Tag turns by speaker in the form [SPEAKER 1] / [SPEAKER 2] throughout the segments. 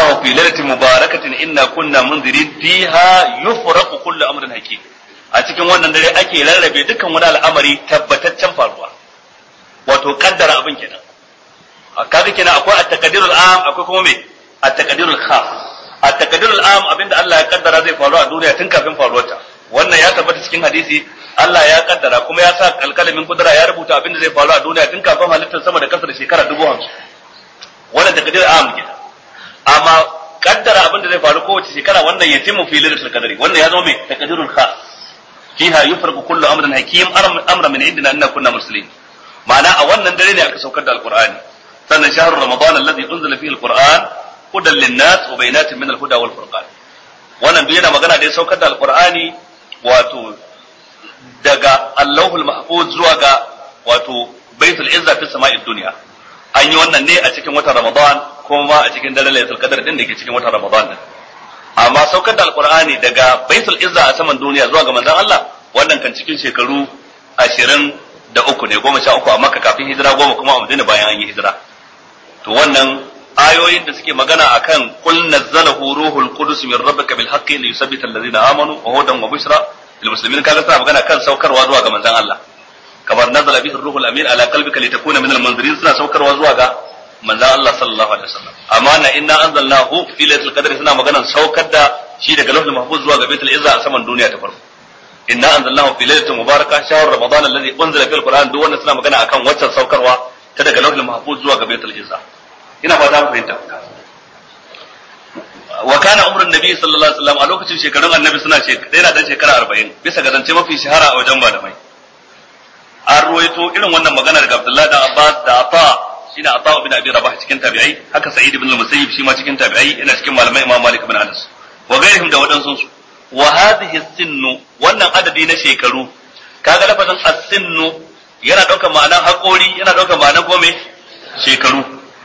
[SPEAKER 1] anzalnahu fi lailatin mubarakatin inna kunna munzirin fiha yufraqu kullu amrin hakim a cikin wannan dare ake rarrabe dukkan wani al'amari tabbataccen faruwa wato kaddara abin kenan kaga kenan akwai at-taqdirul am akwai kuma me at-taqdirul khas at-taqdirul am abinda Allah ya kaddara zai faru a duniya tun kafin faruwarta wannan ya tabbata cikin hadisi Allah ya kaddara kuma ya sa alkalamin kudura ya rubuta abinda zai faru a duniya tun kafin halittar sama da kasa da shekara dubu hamsin wannan taqdirul am kenan amma kaddara abinda zai faru kowace shekara wannan ya timu fi lailatul qadri wannan ya zama me taqdirul khas fiha yufraqu kullu amrin hakim amra min indina inna kunna muslimin ma'ana a wannan dare ne aka saukar da alqur'ani sannan shahrul ramadan alladhi unzila fihi alquran hudan linnas wa bayyinatin min alhuda wal furqan wannan duk yana magana da ya saukar da alqur'ani wato daga allahul mahfuz zuwa ga wato baitul izza fi sama'id dunya an yi wannan ne a cikin watan ramadan kuma a cikin daren lailatul qadr din da ke cikin watan ramadan din amma saukar da alqur'ani daga baitul izza a saman duniya zuwa ga manzon Allah wannan kan cikin shekaru ashirin da uku ne goma sha uku a makka kafin hijira goma kuma a madina bayan an yi hijira to wannan ayoyin da suke magana akan qul nazzalahu ruhul qudus min rabbika bil haqqi li yusabbita alladhina amanu wa hudan wa bushra lil muslimin kaga suna magana kan saukarwa zuwa ga manzon Allah kamar nazala bihi ruhul amin ala qalbika litakuna min al munzirin suna saukarwa zuwa ga manzon Allah sallallahu alaihi wasallam amma na inna anzalnahu fi lailatul qadr suna magana saukar da shi daga lauhul mahfuz zuwa ga baitul izza a saman duniya ta farko inna anzalnahu fi lailatin mubarakah shahr ramadan alladhi unzila fil qur'an duk wannan suna magana akan waccan saukarwa ta daga lauhul mahfuz zuwa ga baitul izza ina fata mu fahimta wa kana umrun nabi sallallahu alaihi wasallam a lokacin shekarun annabi suna ce yana dan shekara 40 bisa ga zance mafi shahara a wajen malamai an ruwaito irin wannan magana daga Abdullahi da Abbas da Afa shine Afa ibn Abi Rabah cikin tabi'ai haka Sa'id ibn al-Musayyib shi ma cikin tabi'ai yana cikin malamai Imam Malik ibn Anas wa gairihim da wadansu su wa hadhihi sinnu wannan adadi na shekaru kaga lafazin as-sinnu yana daukar ma'anar haƙori yana daukar ma'anar gome shekaru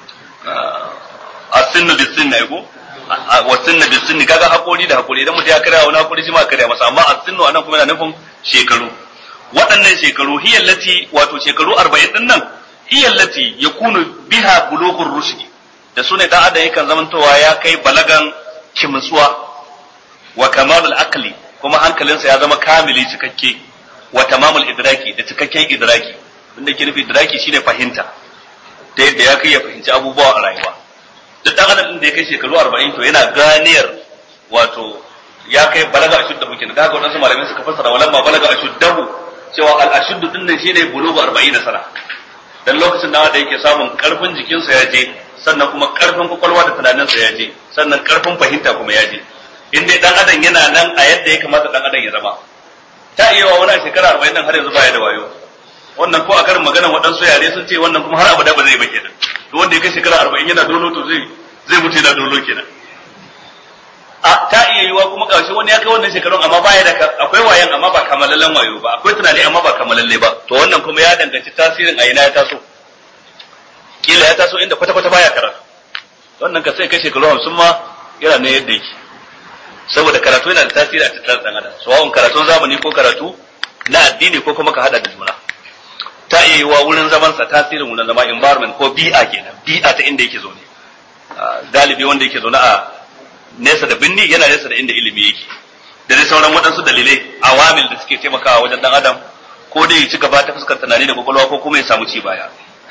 [SPEAKER 1] as-sinnu bis-sinni ai ko wa sinna bis-sinni kaga haƙori da haƙori idan mutum ya karya wani haƙori shi ma karya masa amma as-sinnu anan kuma yana nufin shekaru waɗannan shekaru hiyallati wato shekaru 40 din nan hiyallati yakunu biha bulughur rushd da sune dan adam yakan zamantowa ya kai balagan kimtsuwa wa kamalul aqli kuma hankalinsa ya zama kamili cikakke wa tamamul idraki da cikakken idraki inda ke nufi idraki shine fahimta ta yadda ya kai ya fahimci abubuwa a rayuwa duk dan adam da ya kai shekaru 40 to yana ganiyar wato ya kai balaga ashudda muke da haka wadansu malamai suka fassara walamma balaga ashuddahu cewa al ashuddu din nan shine bulugu 40 sana dan lokacin da da yake samun karfin jikinsa ya je sannan kuma karfin kwakwalwa da tunaninsa ya je sannan karfin fahimta kuma ya je in dai dan adam yana nan a yadda ya kamata dan adam ya zama ta iya wa wani shekara arba'in nan har yanzu baya da wayo wannan ko a karin magana waɗansu yare sun ce wannan kuma har abada ba zai ba kenan to wanda ya kai shekara arba'in yana dolo to zai zai mutu yana dolo kenan a ta iya yiwa kuma ƙarshe wani ya kai wannan shekarun amma baya da akwai wayan amma ba kamalallen wayo ba akwai tunani amma ba kamalalle ba to wannan kuma ya danganci tasirin a ina ya taso kila ya taso inda kwata-kwata baya karatu wannan ka sai kai shekaru hamsin ma yana ne yadda yake saboda karatu yana da tasiri a cikin dan adam sawa'un karatun zamani ko karatu na addini ko kuma ka hada da juna ta iya yiwa wurin zaman sa tasirin wurin zama environment ko bi'a kenan bi'a ta inda yake zaune galibi wanda yake zaune a nesa da binni yana nesa da inda ilimi yake da dai sauran waɗansu dalilai awamil da suke taimakawa wajen dan adam ko dai ya ci gaba ta fuskar tunani da kwakwalwa ko kuma ya samu ci baya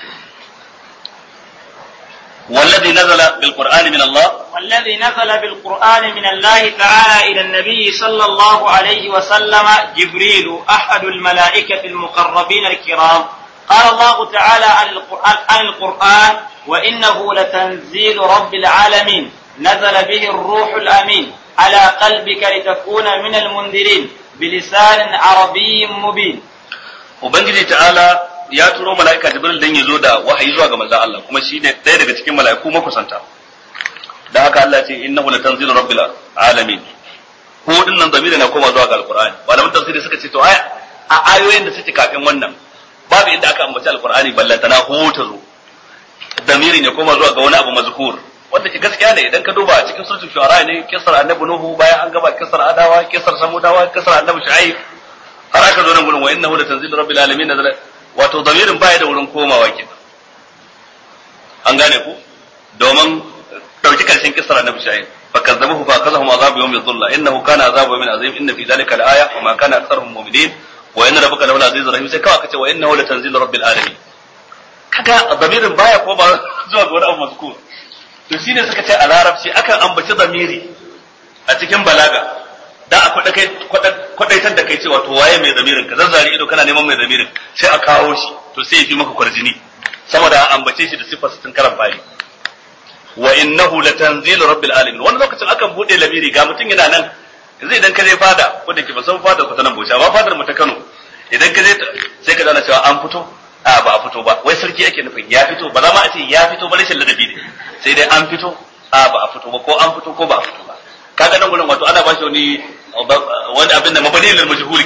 [SPEAKER 1] والذي نزل بالقرآن من الله
[SPEAKER 2] والذي نزل بالقرآن من الله تعالى إلى النبي صلى الله عليه وسلم جبريل أحد الملائكة المقربين الكرام قال الله تعالى عن القرآن, عن القرآن وإنه لتنزيل رب العالمين نزل به الروح الأمين على قلبك لتكون من المنذرين بلسان عربي مبين
[SPEAKER 1] وبنجي تعالى ya turo mala'ika Jibril dan ya zo da wahayi zuwa ga manzon Allah kuma shi ne ɗaya daga cikin mala'iku makusanta dan haka Allah ce innahu latanzilu rabbil alamin ko din nan zamiri na koma zuwa ga alqur'ani malaman tafsiri suka ce to aya a ayoyin da suke kafin wannan babu inda aka ambaci alqur'ani ballantana ko ta zo zamiri ne koma zuwa ga wani abu mazkur wanda ke gaskiya ne idan ka duba cikin suratul shu'ara ne kisar annabi nuhu bayan an gaba kisar adawa kisar samudawa kisar annabi shu'aib har aka zo nan gurin wa innahu latanzilu rabbil alamin nazala wato zamirin baya da wurin komawa ke an gane ku domin ɗauki karshen kisar annabi shu'aib fakazzabuhu fa akhadhahum azab yawm dhulla innahu kana azab yawmin azim inna fi dhalika al-aya wa ma kana aktharuhum mu'minin wa inna rabbaka lahu azizur rahim sai kawai kace wa innahu latanzilu rabbil alamin kaga damirin baya ko ba zuwa ga wani abu mazkur to shine suka ce a larabci akan ambaci zamiri a cikin balaga da a kwadaitar da kai cewa to waye mai zamirin ka zazzari ido kana neman mai zamirin sai a kawo shi to sai ya fi maka kwarjini saboda a ambace shi da sifar tun karan bayi wa innahu latanzilu rabbil alamin wani lokacin akan bude lamiri ga mutum yana nan zai idan ka je fada ko da ke ba san fada ku ta nan Bauchi amma fadar mu ta Kano idan ka je sai ka zana cewa an fito a ba a fito ba wai sarki ake nufin ya fito ba za ma a ce ya fito ba rashin ladabi ne sai dai an fito a ba a fito ba ko an fito ko ba a fito ba kaga nan gurin wato ana ba shi wani wani abin da mabani lil majhul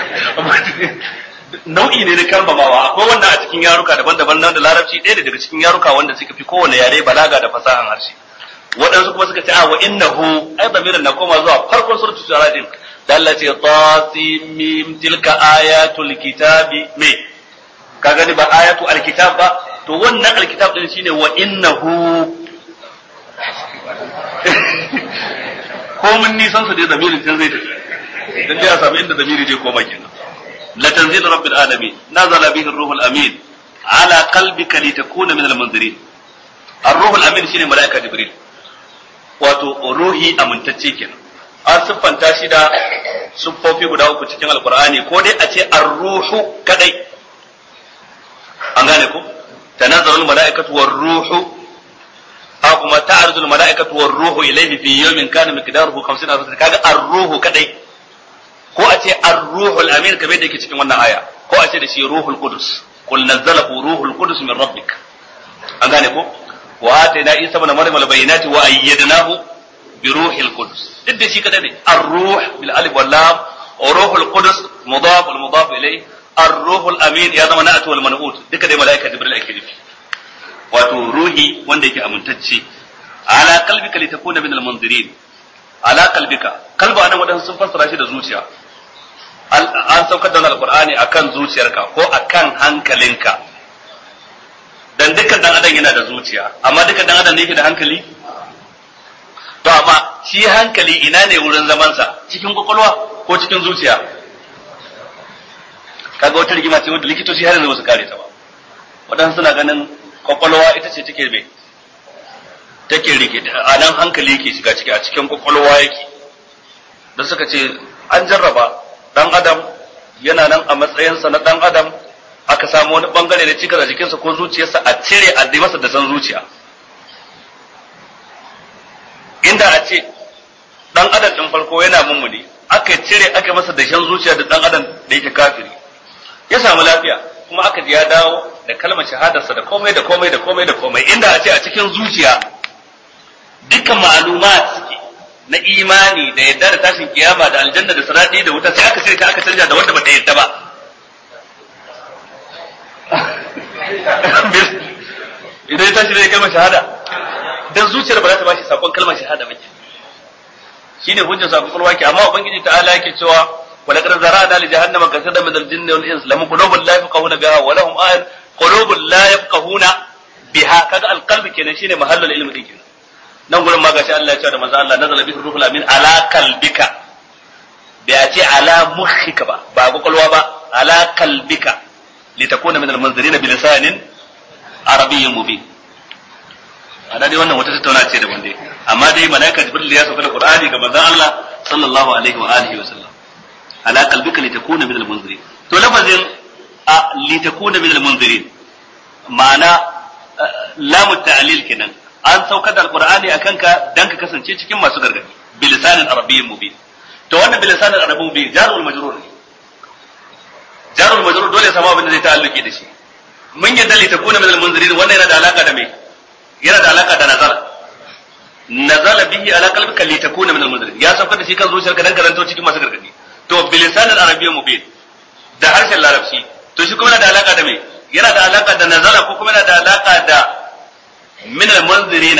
[SPEAKER 1] nau'i ne na kambamawa akwai wannan a cikin yaruka daban-daban nan da larabci ɗaya daga cikin yaruka wanda suka fi kowane yare balaga da fasahan harshe waɗansu kuma suka ce a wa innahu ai zamirin na koma zuwa farkon suratul shura din da Allah ce tasimim tilka ayatul kitabi me ka gani ba ayatu alkitab ba to wannan alkitab din shine wa innahu ko mun nisan su dai zamirin can zai tafi dan dai a samu inda zamiri zai koma kenan la tanzil rabbil alamin nazala bihi ar-ruhul amin ala qalbika litakuna min al-munzirin ar-ruhul amin shine malaika jibril wato ruhi amintacce kenan an siffanta shi da siffofi guda uku cikin alqur'ani ko dai a ce ar-ruhu kadai an gane ko tanazzalul malaikatu war-ruhu a kuma ta'arudul mala'ikatu war ruhu ilayhi fi yawmin kana miqdaruhu 50 alf kaga ar-ruhu kadai ko a ce ar-ruhul amin kamar da yake cikin wannan aya ko a ce da shi ruhul qudus qul nazzalahu ruhul qudus min rabbik an gane ko wa atayna isa ibn maryam al-bayyinati wa ayyadnahu bi ruhil qudus duk da shi kadai ne ar-ruh bil alif wal lam ruhul qudus mudaf wal mudaf ilayhi ar-ruhul amin ya zama na'atu wal man'ut duka dai malaika jibril ake nufi wato ruhi wanda yake amintacce ala qalbika litakuna min almunzirin ala qalbika kalba anan wadansu sun fassara shi da zuciya an saukar da alqur'ani akan zuciyarka ko akan hankalinka dan dukkan dan adam yana da zuciya amma dukkan dan adam ne yake da hankali to amma shi hankali ina ne wurin zaman sa cikin kwakwalwa ko cikin zuciya kaga wata rigima ce wanda likitoci har yanzu ba su kare ta ba wadansu suna ganin kwakwalwa ita ce take mai take rike a nan hankali yake shiga ciki a cikin kwakwalwa yake da suka ce an jarraba dan adam yana nan a matsayinsa na dan adam aka samu wani bangare da cikar a jikinsa ko zuciyarsa a cire a dai masa da san zuciya inda a ce dan adam din farko yana mummuni aka cire aka masa da shan zuciya da dan adam da yake kafiri ya samu lafiya kuma aka ji ya dawo da kalmar shahadarsa da komai da komai da komai da komai inda a ce a cikin zuciya dukkan ma'lumat suke na imani da yadda da tashin kiyama da aljanna da sirati da wuta sai aka cire ta aka canja da wanda bata yadda ba idan ya tashi da kalmar shahada dan zuciyar ba za ta bashi sakon kalmar shahada ba ke shine hujjar sakon kulwa ke amma ubangiji ta'ala yake cewa ولقد زرعنا لجهنم كثيرا من الجن والانس لهم قلوب لا يفقهون بها ولهم آيات قلوب لا يفقهون بها كذا القلب kenan shine mahallul ilmi din kenan nan gurin ma gashi Allah ya ce da manzo Allah nazala bihi ruhul amin ala qalbika bai ce ala mukhika ba ba kwakwalwa ba ala qalbika litakuna min almunzirin bi lisanin arabiyyin mubin ana dai wannan wata tattauna ce da wanda amma dai malaika jibril ya sauka da qur'ani ga manzon Allah sallallahu alaihi wa alihi wa sallam ala qalbika litakuna min almunzirin to lafazin a litakuna min almunzirin ma'ana lamu ta'lil kenan an saukar da alqur'ani akan ka dan ka kasance cikin masu gargadi bilisanin arabiyyin mubin to wannan bilisanin arabiyyin mubin jarul majrur ne jarul majrur dole ya samu abin da zai ta'alluki da shi mun yadda litakuna min almunzirin wannan yana da alaka da me yana da alaka da nazara nazala bihi ala qalbika litakuna min almunzirin ya saukar da shi kan zuciyarka dan karanto cikin masu gargadi to bilisan al-arabiyya mubin da harshen larabci to shi kuma yana da alaka da me yana da alaka da nazara ko kuma yana da alaka da min al-munzirina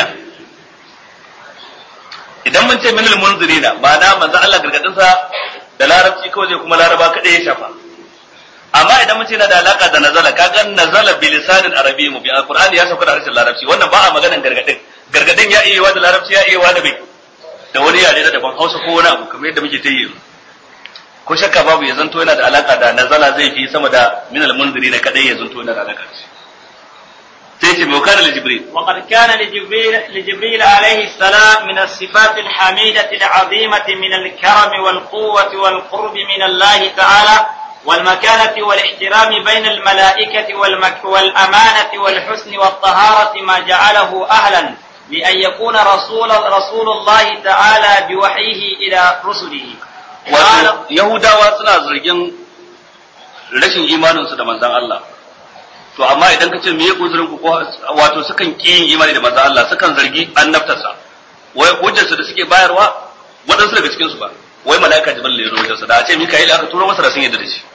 [SPEAKER 1] idan mun ce min al-munzirina ma'ana manzo Allah gargadin sa da larabci kawai zai kuma laraba kadai ya shafa amma idan mun ce yana da alaka da nazala kaga nazala bilisan al-arabiyya mubin al-qur'ani ya sauka da harshen larabci wannan ba a maganan gargadin gargadin ya iya da larabci ya iya da bai da wani yare da daban hausa ko wani abu kamar yadda muke ta yi ko shakka babu ya zanto yana da alaka da nazala zai fi sama da minal munziri na kadai ya zanto yana da alaka da shi sai ce mai kana jibril
[SPEAKER 2] وقد كان لجبريل, لجبريل عليه السلام من الصفات الحميدة العظيمة من الكرم والقوة والقرب من الله تعالى والمكانة والاحترام بين الملائكة والمك والأمانة والحسن والطهارة ما جعله أهلا لأن يكون رسول رسول الله تعالى بوحيه إلى رسله
[SPEAKER 1] wato yahudawa suna zargin rashin imaninsu da manzon Allah to amma idan ka ce me uzurin ku ko wato sukan ki yin imani da manzon Allah sukan zargi annabtarsa wai hujjarsu da suke bayarwa waɗansu daga cikin su ba wai mala'ika jibril ne ya zo da a ce mika'il aka turo masa da sun yadda da shi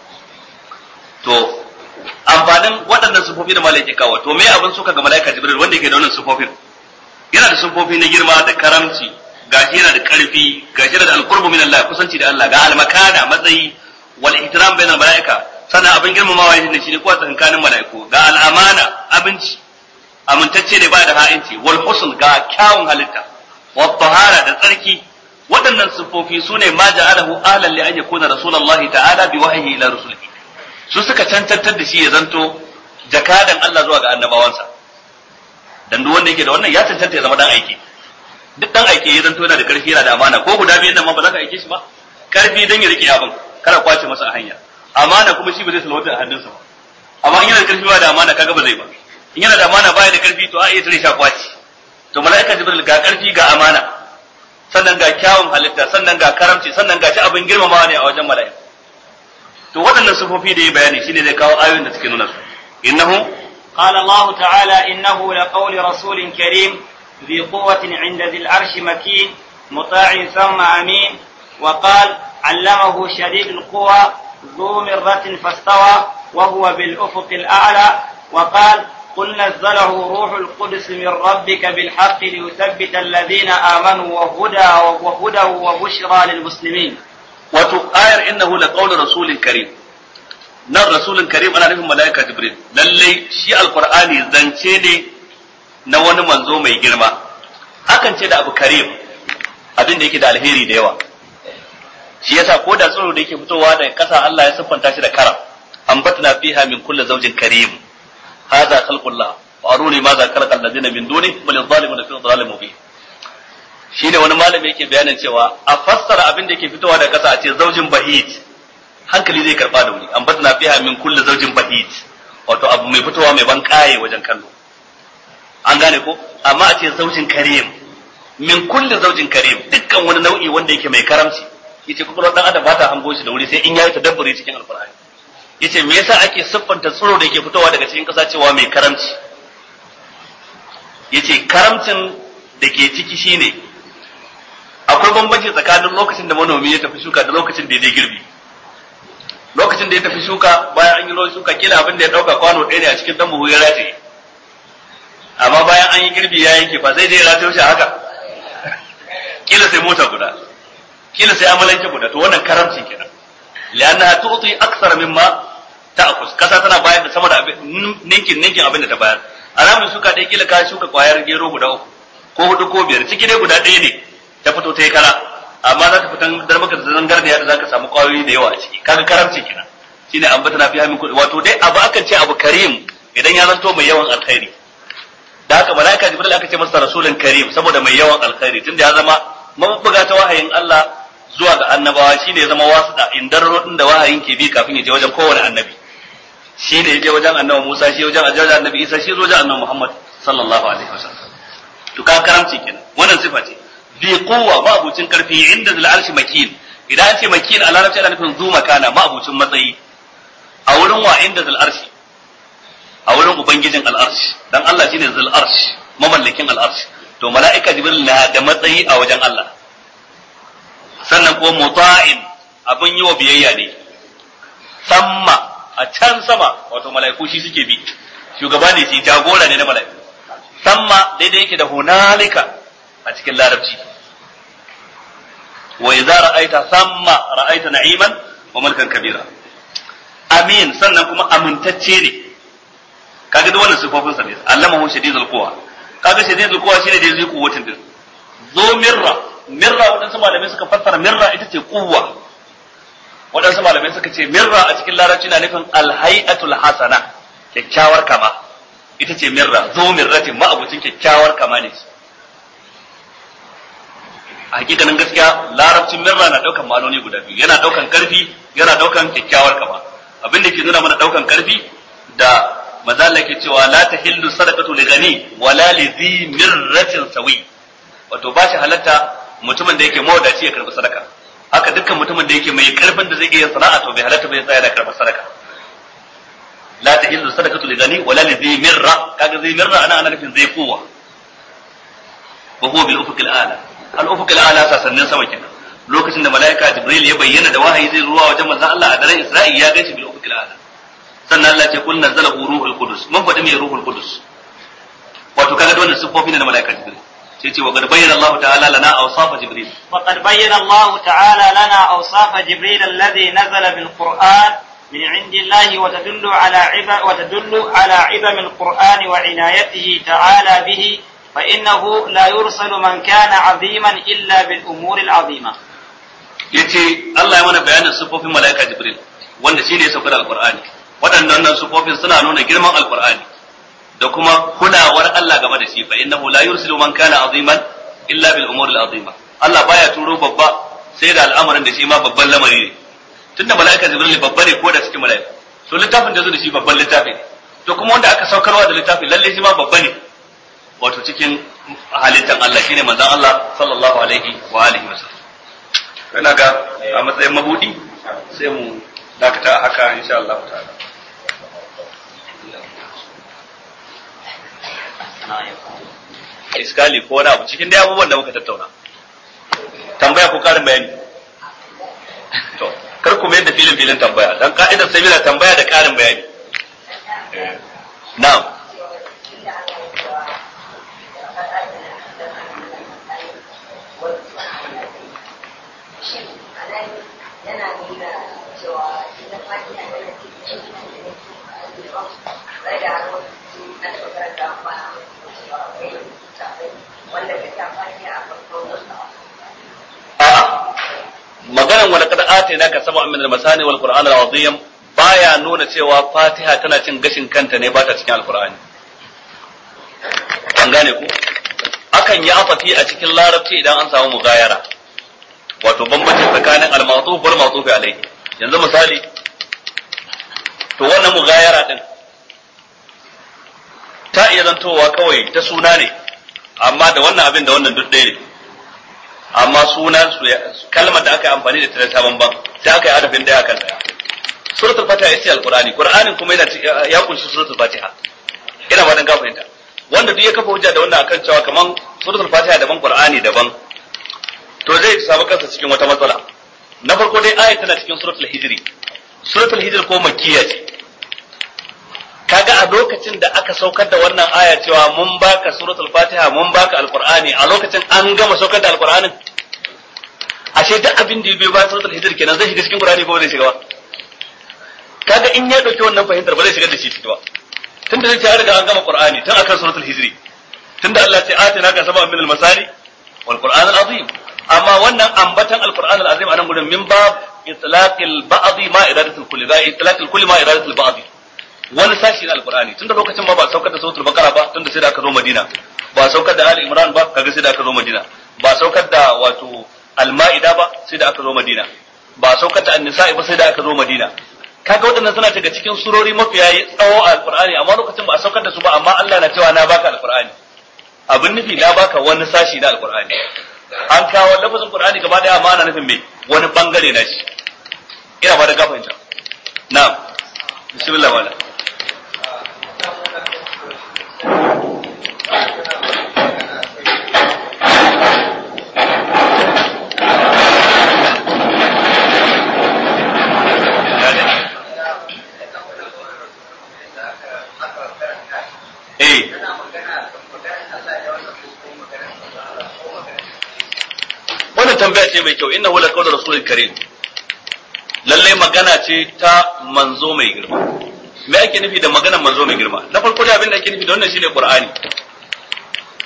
[SPEAKER 1] to amfanin waɗannan sufofi da mala'ika kawo to me abin suka ga mala'ika jibril wanda yake da wannan sufofin yana da sufofi na girma da karamci gashi yana da karfi gashi yana da alqurbu min Allah kusanci da Allah ga almakana matsayi wal ihtiram bainal mala'ika sannan abin girmamawa ne shi ne kuwa tsakankanin mala'iku ga al'amana abinci amintacce ne ba da ha'inci wal husn ga kyawun halitta wat tahara da tsarki waɗannan sufofi su ne ma ja'alahu ahlan li an yakuna rasulullahi ta'ala bi wahyi ila rusulihi su suka cancantar da shi ya zanto jakadan Allah zuwa ga annabawansa dan duk wanda yake da wannan ya cancanta ya zama dan aiki duk dan aiki ya zanto yana da karfi yana da amana ko guda biyan nan ma ba za ka aike shi ba karfi dan ya rike abin kada kwace masa a hanya amana kuma shi ba zai salwata a hannunsa ba amma in yana da karfi ba da amana kaga ba zai ba in yana da amana baya da karfi to a iya tare shi a kwaci to mala'ika jibril ga karfi ga amana sannan ga kyawun halitta sannan ga karamci sannan ga shi abin girmamawa ne a wajen mala'iku to waɗannan sufofi da ya bayani shine zai kawo ayoyin da suke nuna su innahu
[SPEAKER 2] قال الله تعالى إنه لقول رسول كريم ذي قوة عند ذي العرش مكين مطاع ثم أمين وقال علمه شديد القوى ذو مرة فاستوى وهو بالأفق الأعلى وقال قل نزله روح القدس من ربك بالحق ليثبت الذين آمنوا وهدى وهدى وبشرى للمسلمين
[SPEAKER 1] wato ayar innahu la qawlu rasulin karim nan rasulun karim ana nufin malaika jibril lalle shi alqur'ani zance ne na wani manzo mai girma akan ce da abu karim abin da yake da alheri da yawa shi yasa ko da tsiro da yake fitowa daga kasa Allah ya siffanta shi da karam ambatna fiha min kulli zawjin karim hadha khalqullah wa aruni ma za khalaqa alladhina min duni bal adh-dhalimuna fi dhalalin mubin shine wani malami yake bayanin cewa a fassara abin da yake fitowa daga kasa a ce zaujin bahit hankali zai karba da wuri ambatna fiha min kulli zawjin bahit wato abu mai fitowa mai ban kaye wajen kallo an gane ko amma a ce zaujin karim min kulli zaujin karim dukkan wani nau'i wanda yake mai karamci yace kuma dan adam ba ta hango shi da wuri sai in yayi tadabburi cikin alqur'ani yace me yasa ake siffanta tsiro da yake fitowa daga cikin kasa cewa mai karamci yace karamcin da ke ciki shine akwai bambanci tsakanin lokacin da manomi ya tafi shuka da lokacin da ya je girbi lokacin da ya tafi shuka bayan an yi ruwan shuka kila abin da ya dauka kwano ɗaya ne a cikin dan buhu ya rataye amma bayan an yi girbi ya yanke ba zai je ya rataye shi haka kila sai mota guda kila sai amalanke guda to wannan karamci kenan lianna tu'ti aksara mimma ta'khus kasa tana bayar da sama da ninkin ninkin abin da ta bayar alamun shuka ɗaya kila ka shuka kwayar gero guda uku ko hudu ko biyar ciki dai guda ɗaya ne ta fito ta yi kara amma za ta fitan dar maka da zangar da yadda za ka samu kwayoyi da yawa a ciki kaga karamci kenan shine an bata na fiya min kuɗi wato dai abu akan ce abu karim idan ya zanto mai yawan alkhairi da haka malaika jibril aka ce masa rasulun karim saboda mai yawan alkhairi tunda ya zama mabuga ta wahayin Allah zuwa ga annabawa shine ya zama wasuɗa indarro din da wahayin ke bi kafin ya je wajen kowane annabi shi ne ya je wajen annabi Musa shi wajen ajaja annabi Isa shi wajen annabi Muhammad sallallahu alaihi wasallam to ka karamci kenan wannan sifa ce bi kowa ma'abucin karfi inda zil arshi makin idan an ce makin a larabci ana nufin zu makana ma'abucin matsayi a wurin wa inda zil arshi a wurin ubangijin al'arshi dan Allah shine zil arshi mamallakin al'arshi to mala'ika jibril na da matsayi a wajen Allah sannan ko muta'in abin yi wa biyayya ne samma a can sama wato mala'iku shi suke bi shugaba ne shi jagora ne na mala'iku samma daidai yake da hunalika a cikin larabci wa idza ra'aita samma ra'aita na'iman wa mulkan kabira amin sannan kuma amintacce ne kaga duk wannan sifofin sa ne allamahu shadidul quwa kaga sai zai kowa shine da zai kuwatin din zo mirra mirra waɗansu malamai suka fassara mirra ita ce kuwa waɗansu malamai suka ce mirra a cikin larabci na nufin alhai'atul hasana kyakkyawar kama ita ce mirra zo mirratin ma'abucin kyakkyawar kama ne a hakikanin gaskiya larabcin mirra na daukan ma'anoni guda biyu yana daukan karfi yana daukan kyakkyawar kama abin da ke nuna mana daukan karfi da mazalla ke cewa la tahillu sadaqatu li ghani wala li dhi mirratin sawi wato ba shi halatta mutumin da yake mawadaci ya karbi sadaka haka dukkan mutumin da yake mai karfin da zai iya sana'a to bai halatta bai tsaya da karbar sadaka la tahillu sadaqatu li ghani wala li dhi mirra kaga zai mirra ana ana nufin zai kowa wa huwa bil ufuqil a'la al ufuqil a'la sasannin sama kenan lokacin da malaika jibril ya bayyana da wahayi zai zuwa wajen manzon Allah a daren Isra'i ya gaishe bil ufuqil a'la sannan Allah ce kul nazzalahu ruhul qudus mun faɗi mai ruhul qudus wato kaga wannan sifofi ne na malaika jibril sai ce wa qad bayyana Allah ta'ala lana awsafa jibril
[SPEAKER 2] وقد بين الله تعالى لنا أوصاف جبريل الذي نزل بالقرآن من عند الله وتدل على عبا وتدل على عظم القرآن وعنايته تعالى به فإنه لا يرسل من كان عظيما إلا بالأمور العظيمة.
[SPEAKER 1] yace Allah ya mana bayanin sifofin malaika jibril wanda shine ya saukar alqur'ani waɗannan sifofin suna nuna girman alqur'ani da kuma kulawar Allah game da shi fa innahu la yursilu man kana aziman illa bil umuri al azima Allah baya turo babba sai da al'amarin da shi ma babban lamari ne tunda mala'ika jibril babba ne ko da cikin mala'ika to littafin da zo da shi babban littafi ne to kuma wanda aka saukarwa da littafi lalle shi ma babba ne wato cikin halittan Allah shine manzon Allah sallallahu alaihi wa alihi wasallam kana ga a matsayin mabudi sai mu dakata haka insha Allah ta'ala iskali ko wani abu cikin dai abubuwan da muka tattauna tambaya ko karin bayani to kar ku mayar da filin filin tambaya dan ka'idar sabila tambaya da karin bayani na'am
[SPEAKER 3] yana nuna cewa ita fatiha tana cikin da har wasu na tsoron da ba wanda ka ta fatiha a farkon wasu
[SPEAKER 1] a'a maganan wani kada ate naka saba min al-masani wal qur'an al-azim baya nuna cewa fatiha tana cin gashin kanta ne ba ta cikin alqur'ani an gane ku akan yi afafi a cikin larabci idan an samu mugayara wato bambanci tsakanin al-ma'tuf wal ma'tuf alayhi yanzu misali to wannan mugayara din ta iya zantowa kawai ta suna ne amma da wannan abin da wannan duk ɗaya ne amma sunan su kalmar da aka yi amfani da ta ta bamban sai aka yi adafin daya kan daya suratul fatiha ita ce alqur'ani qur'anin kuma yana ya kunshi suratul fatiha ina fatan ka fahimta wanda duk ya kafa hujja da wannan akan cewa kaman suratul fatiha daban qur'ani daban to zai samu kansa cikin wata matsala na farko dai ayat tana cikin suratul hijri suratul hijri ko makkiya ce kaga a lokacin da aka saukar da wannan aya cewa mun baka suratul fatiha mun baka alqur'ani a lokacin an gama saukar da alqur'anin ashe duk abin da ya biyo bayan suratul hijr kenan zai shiga cikin qur'ani ko zai shiga ba kaga in ya dauki wannan fahimtar ba zai shiga da shi ciki ba tunda zai ce an riga an gama qur'ani tun akan suratul hijri tunda Allah ya ce atina ka sab'a min al-masani wal qur'an al-azim amma wannan ambatan al-qur'an al-azim anan gurin min bab itlaqil ba'd ma iradatul kulli ba itlaqil kulli ma iradatul ba'd wani sashi na alqur'ani tunda lokacin ma ba saukar da suratul baqara ba tunda sai da aka zo madina ba saukar da ali imran ba kaga sai da aka zo madina ba saukar da wato al-ma'ida ba sai da aka zo madina ba saukar da an-nisa'i ba sai da aka zo madina kaga waɗannan suna daga cikin surori mafiya tsawo a alqur'ani amma lokacin ba a saukar da su ba amma Allah na cewa na baka alqur'ani abin nufi na baka wani sashi na alqur'ani an kawo lafazin qur'ani gaba daya amma ana nufin me wani bangare na shi ina ba da gafarta na'am bismillah wala wannan tambaya ce mai kyau inna wala qawlu rasulil karim lalle magana ce ta manzo mai girma me ake nufi da maganar manzo mai girma na farko da abin da ake nufi da wannan shine qur'ani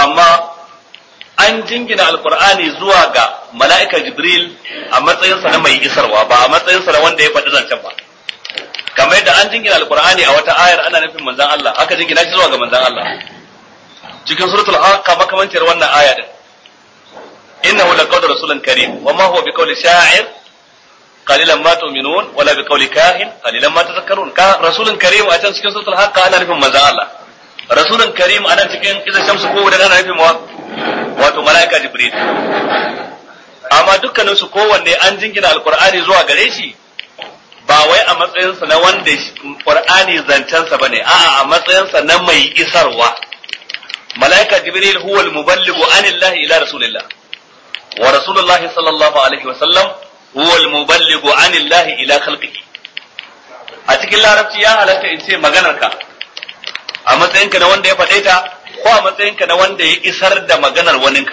[SPEAKER 1] amma an jingina alqur'ani zuwa ga mala'ika jibril a matsayinsa na mai isarwa ba a matsayinsa na wanda ya faɗi zancen ba kamar yadda an jingina alqur'ani a wata ayar ana nufin manzon Allah aka jingina shi zuwa ga manzon Allah cikin suratul haqqa makamancin wannan aya din innahu laqawlu rasulun karim wa ma huwa biqawli sha'ir qalilan ma tu'minun wala biqawli kahin qalilan ma tadhakkarun ka rasulun karim a can cikin suratul haqqa ana nufin manzon Allah rasulun karim ana cikin idan shamsu ko da ana nufin wa wato malaika jibril amma dukkanin su kowanne an jingina alqur'ani zuwa gare shi ba wai a matsayinsa na wanda qur'ani zancensa bane a'a a matsayinsa na mai isarwa malaika jibril huwa al-muballighu anillahi ila rasulillah wa rasulullahi sallallahu alaihi wa sallam huwa al-muballighu anillahi ila khalqihi a cikin larabci ya halatta in ce maganar ka a matsayinka na wanda ya faɗe ta ko a matsayinka na wanda ya isar da maganar waninka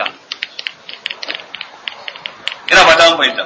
[SPEAKER 1] ina fata an fahimta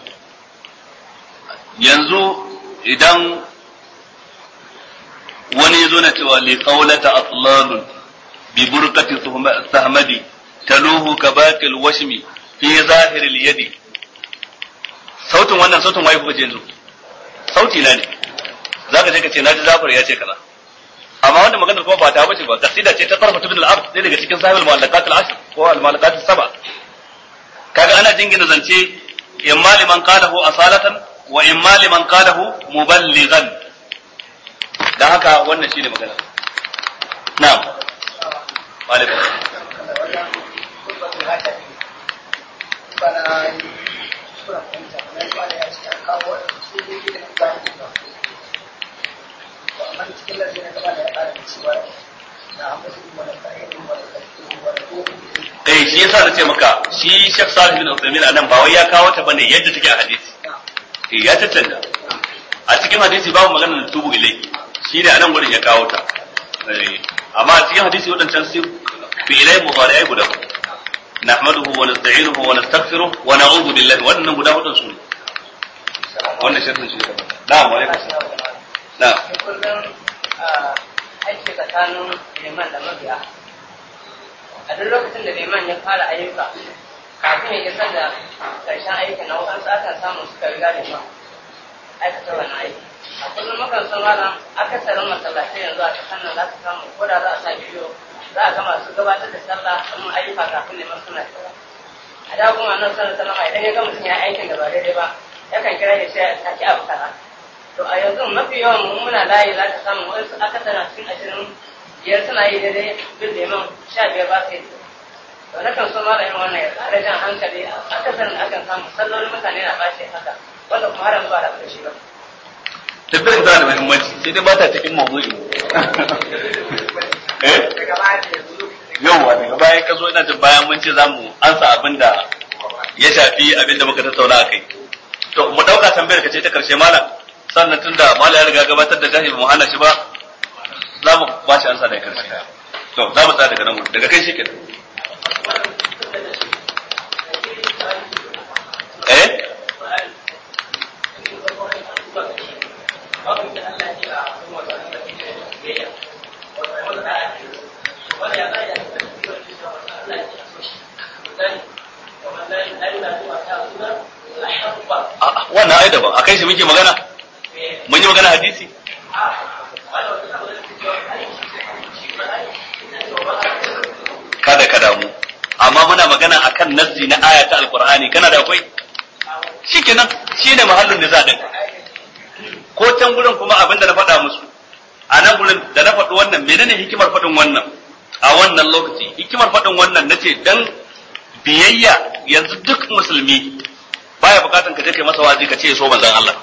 [SPEAKER 1] yanzu idan wani ya zo na cewa li qawlata atlalun bi burqati sahmadi taluhu kabatil washmi fi zahir al yadi sautin wannan sautin waye kuka yanzu sauti na ne zaka je ka ce naji Jafar ya ce kaza amma wanda maganar kuma ba ta bace ba kasida ce ta tarfa ibn al-abd ne daga cikin sahibul mu'allaqat al-ashr ko al-mu'allaqat as-sab'a kaga ana jingina zance imma liman qalahu asalatan wa imma liman qalahu muballighan dan haka wannan shine magana na'am wa alaikum eh shi yasa na ce maka shi Sheikh Salih bin Uthaymeen anan ba wai ya kawo ta bane yadda take a hadisi eh ya tattanda a cikin hadisi babu magana da tubu ilai shi ne anan gurin ya kawo ta amma a cikin hadisi wadancan sai fi ilai mudari'ai guda nahmaduhu wa nasta'inuhu wa nastaghfiruh wa na'udhu billahi wannan guda hudun su ne wannan shirkin shi ne na'am wa alaikum na'am
[SPEAKER 3] aiki tsakanin liman da mabiya a duk lokacin da liman ya fara ayyuka kafin ya isar da ƙarshen aikin na wakansu akan samu suka riga liman aikata wani aiki a kullum mukan san malam akasarin masallatai yanzu a cikin nan za ka samu ko da za a sa bidiyo za a ga masu gabatar da sallah sun ayyuka kafin liman suna kira a da kuma nan sallar sallama idan ya ga mutum ya aikin da ba daidai ba yakan kira ya ce ya saki abu kaza to a yanzu mafi yawan mu muna layi za ka samu wasu akasara cikin ashirin biyar suna yi daidai bin liman sha biyar ba su yi to na kan so malamin wannan ya ƙara jan hankali akasarin akan samu sallolin mutane na ɓace haka wanda kuma har yanzu ba da ƙarshe ba.
[SPEAKER 1] Tabbiyar tana da muhimmanci sai dai ba ta cikin mawdu'i. Eh? Yawwa daga baya ka zo ina jin bayan mun ce za mu ansa abin da ya shafi abin da muka tattauna a kai. To mu ɗauka tambayar ka ce ta karshe malam sannan tun da malam ya riga gabatar da jahi mu hana shi ba za mu ba shi ansa daga karshe. To za mu tsaya daga nan daga kai shi kenan. Eh? wannan ai daban akai shi muke magana mun yi magana hadisi kada ka damu amma muna magana akan nassi na aya ta alqur'ani kana da akwai shikenan shine mahallin da za din ko can gurin kuma abin da na faɗa musu a nan gurin da na faɗi wannan menene hikimar faɗin wannan a wannan lokaci hikimar faɗin wannan nace dan biyayya yanzu duk musulmi baya bukatan ka je kai masa wazi ka ce so manzon Allah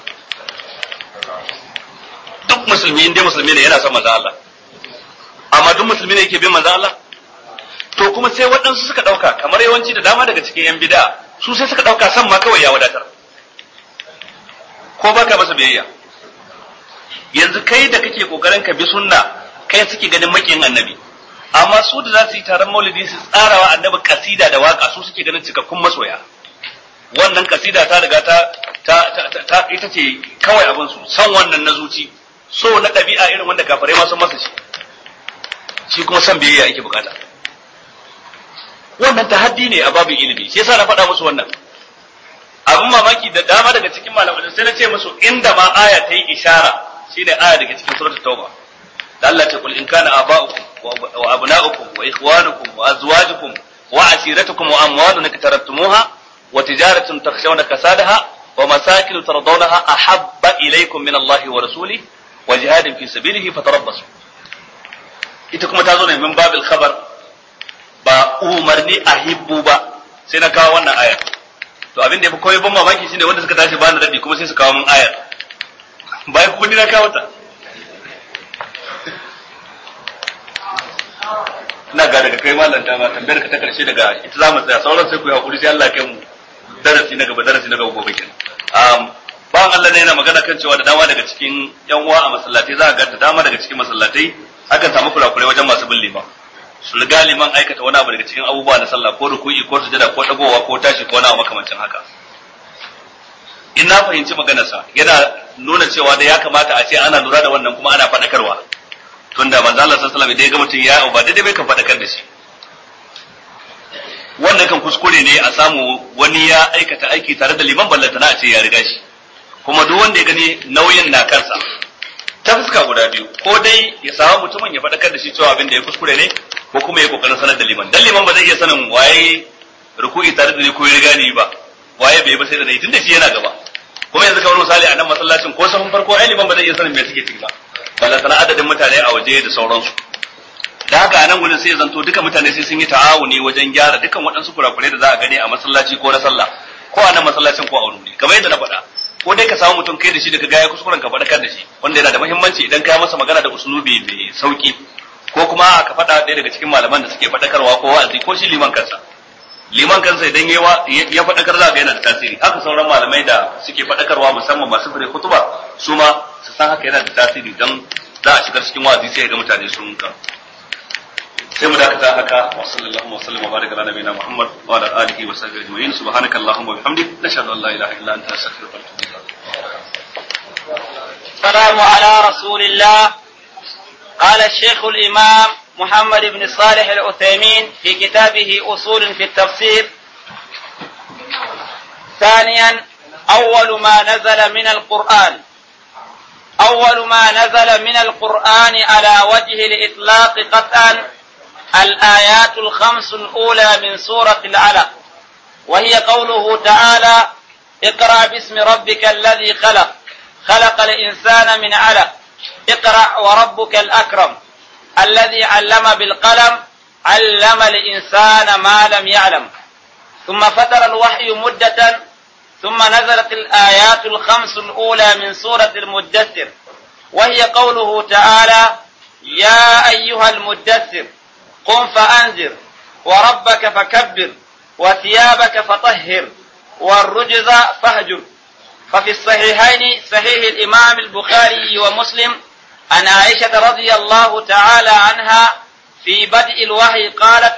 [SPEAKER 1] duk musulmi inda musulmi ne yana son manzon Allah amma duk musulmi ne yake bin manzon Allah to kuma sai waɗansu suka ɗauka kamar yawanci da dama daga cikin yan bid'a su sai suka ɗauka san ma kawai ya wadatar ko baka masa biyayya yanzu kai da kake kokarin ka bi sunna kai suke ganin makiyin annabi amma su da za su yi taron maulidi su tsarawa annabi kasida da waka su suke ganin cikakkun masoya wannan kasida ta riga ta ta ta ita ce kawai abin su san wannan na zuci so na ɗabi'a irin wanda kafirai ma sun masa shi shi kuma san biyayya yake bukata wannan tahaddi ne a babin ilimi shi yasa na faɗa musu wannan abin mamaki da dama daga cikin malamai sai na ce musu inda ma aya ta yi ishara shine aya daga cikin suratul tauba da Allah ta kul in kana aba'ukum wa abna'ukum wa ikhwanukum wa azwajukum wa asiratukum wa amwalun iktaraftumuha wa tijaratun takhshawna kasadaha wa masakin tardawnaha ahabba ilaykum min Allah wa rasulihi wa jihadin fi sabilihi fatarabbasu ita kuma ta zo ne min babil khabar ba umarni a hibbu ba sai na kawo wannan ayar to abin da ya fi koyi ban mamaki shine wanda suka tashi bani raddi kuma sai su kawo min ayar bayan kuma ni na kawo ta ina ga daga kai malam dama tambayar ka ta karshe daga ita za mu tsaya sauran sai ku yi hakuri sai Allah ya kai mu darasi na gaba darasi na gaba gobe kenan um bayan Allah ne yana magana kan cewa da dama daga cikin yan uwa a masallatai za a ga da dama daga cikin masallatai akan samu kurakurai wajen masu bin liman su riga liman aikata wani abu daga cikin abubuwa na sallah ko ruku'i ko sujada ko dagowa ko tashi ko wani abu makamancin haka in na fahimci maganarsa yana nuna cewa da ya kamata a ce ana lura da wannan kuma ana faɗakarwa tunda manzo Allah sallallahu alaihi wasallam idan ya ga mutum ya ba daidai bai kan faɗakar da shi wannan kan kuskure ne a samu wani ya aikata aiki tare da liman ballantana a ce ya riga shi kuma duk wanda ya gani nauyin na kansa ta fuska guda biyu ko dai ya samu mutumin ya faɗakar da shi cewa abin da ya kuskure ne ko kuma ya kokarin sanar da liman dan liman ba zai iya sanin waye ruku'i tare da ni ko ya riga ni ba waye bai ba sai da ni tunda shi yana gaba kuma yanzu kamar misali a nan masallacin ko sahun farko ai liman ba zai iya sanin me suke ciki ba balla sana adadin mutane a waje da sauransu da haka a nan gurin sai zanto duka mutane sai sun yi ta'awuni wajen gyara dukan waɗansu kurakurai da za a gani a masallaci ko na sallah ko a nan masallacin ko a wani wuri kamar yadda na faɗa ko dai ka samu mutum kai da shi daga gaya kuskuren ka faɗakar da shi wanda yana da muhimmanci idan ka masa magana da usulubi mai sauki ko kuma ka faɗa ɗaya daga cikin malaman da suke faɗakarwa ko wa'azi ko shi liman kansa liman kansa idan ya faɗakar za ga yana da tasiri haka sauran malamai da suke faɗakarwa musamman masu fure kutuba su ma su san haka yana da tasiri don za a shigar cikin wa'azi sai ga mutane sun ka sai mu dakata haka wa sallallahu wa sallam wa baraka ala nabiyina muhammad wa ala alihi wa sahbihi ajma'in subhanaka allahumma wa bihamdik nashhadu an la ilaha illa anta astaghfiruka wa atubu ilaik
[SPEAKER 2] السلام على رسول الله قال الشيخ الإمام محمد بن صالح العثيمين في كتابه أصول في التفسير ثانيا أول ما نزل من القرآن أول ما نزل من القرآن على وجه الإطلاق قطعا الآيات الخمس الأولى من سورة العلق وهي قوله تعالى اقرأ باسم ربك الذي خلق خلق الإنسان من علق اقرأ وربك الأكرم الذي علم بالقلم علم الإنسان ما لم يعلم ثم فتر الوحي مدة ثم نزلت الآيات الخمس الأولى من سورة المدثر وهي قوله تعالى يا أيها المدثر قم فأنذر وربك فكبر وثيابك فطهر والرجز فاهجر ففي الصحيحين صحيح الإمام البخاري ومسلم عن عائشة رضي الله تعالى عنها في بدء الوحي قالت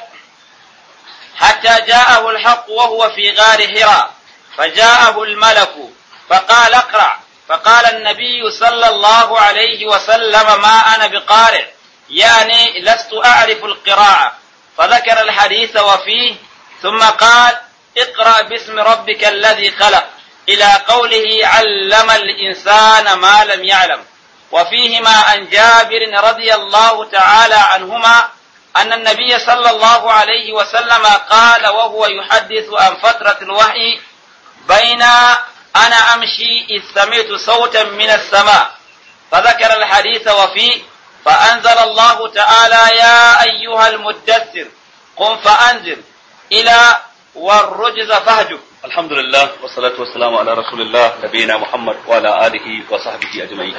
[SPEAKER 2] حتى جاءه الحق وهو في غار هراء فجاءه الملك فقال اقرأ فقال النبي صلى الله عليه وسلم ما أنا بقارئ يعني لست أعرف القراءة فذكر الحديث وفيه ثم قال اقرأ باسم ربك الذي خلق إلى قوله علم الإنسان ما لم يعلم وفيهما عن جابر رضي الله تعالى عنهما أن النبي صلى الله عليه وسلم قال وهو يحدث عن فترة الوحي بين أنا أمشي إذ سمعت صوتا من السماء فذكر الحديث وفيه فأنزل الله تعالى يا أيها المدثر قم فأنذر إلى والرجز فهجر
[SPEAKER 1] الحمد لله والصلاة والسلام على رسول الله نبينا محمد وعلى آله وصحبه أجمعين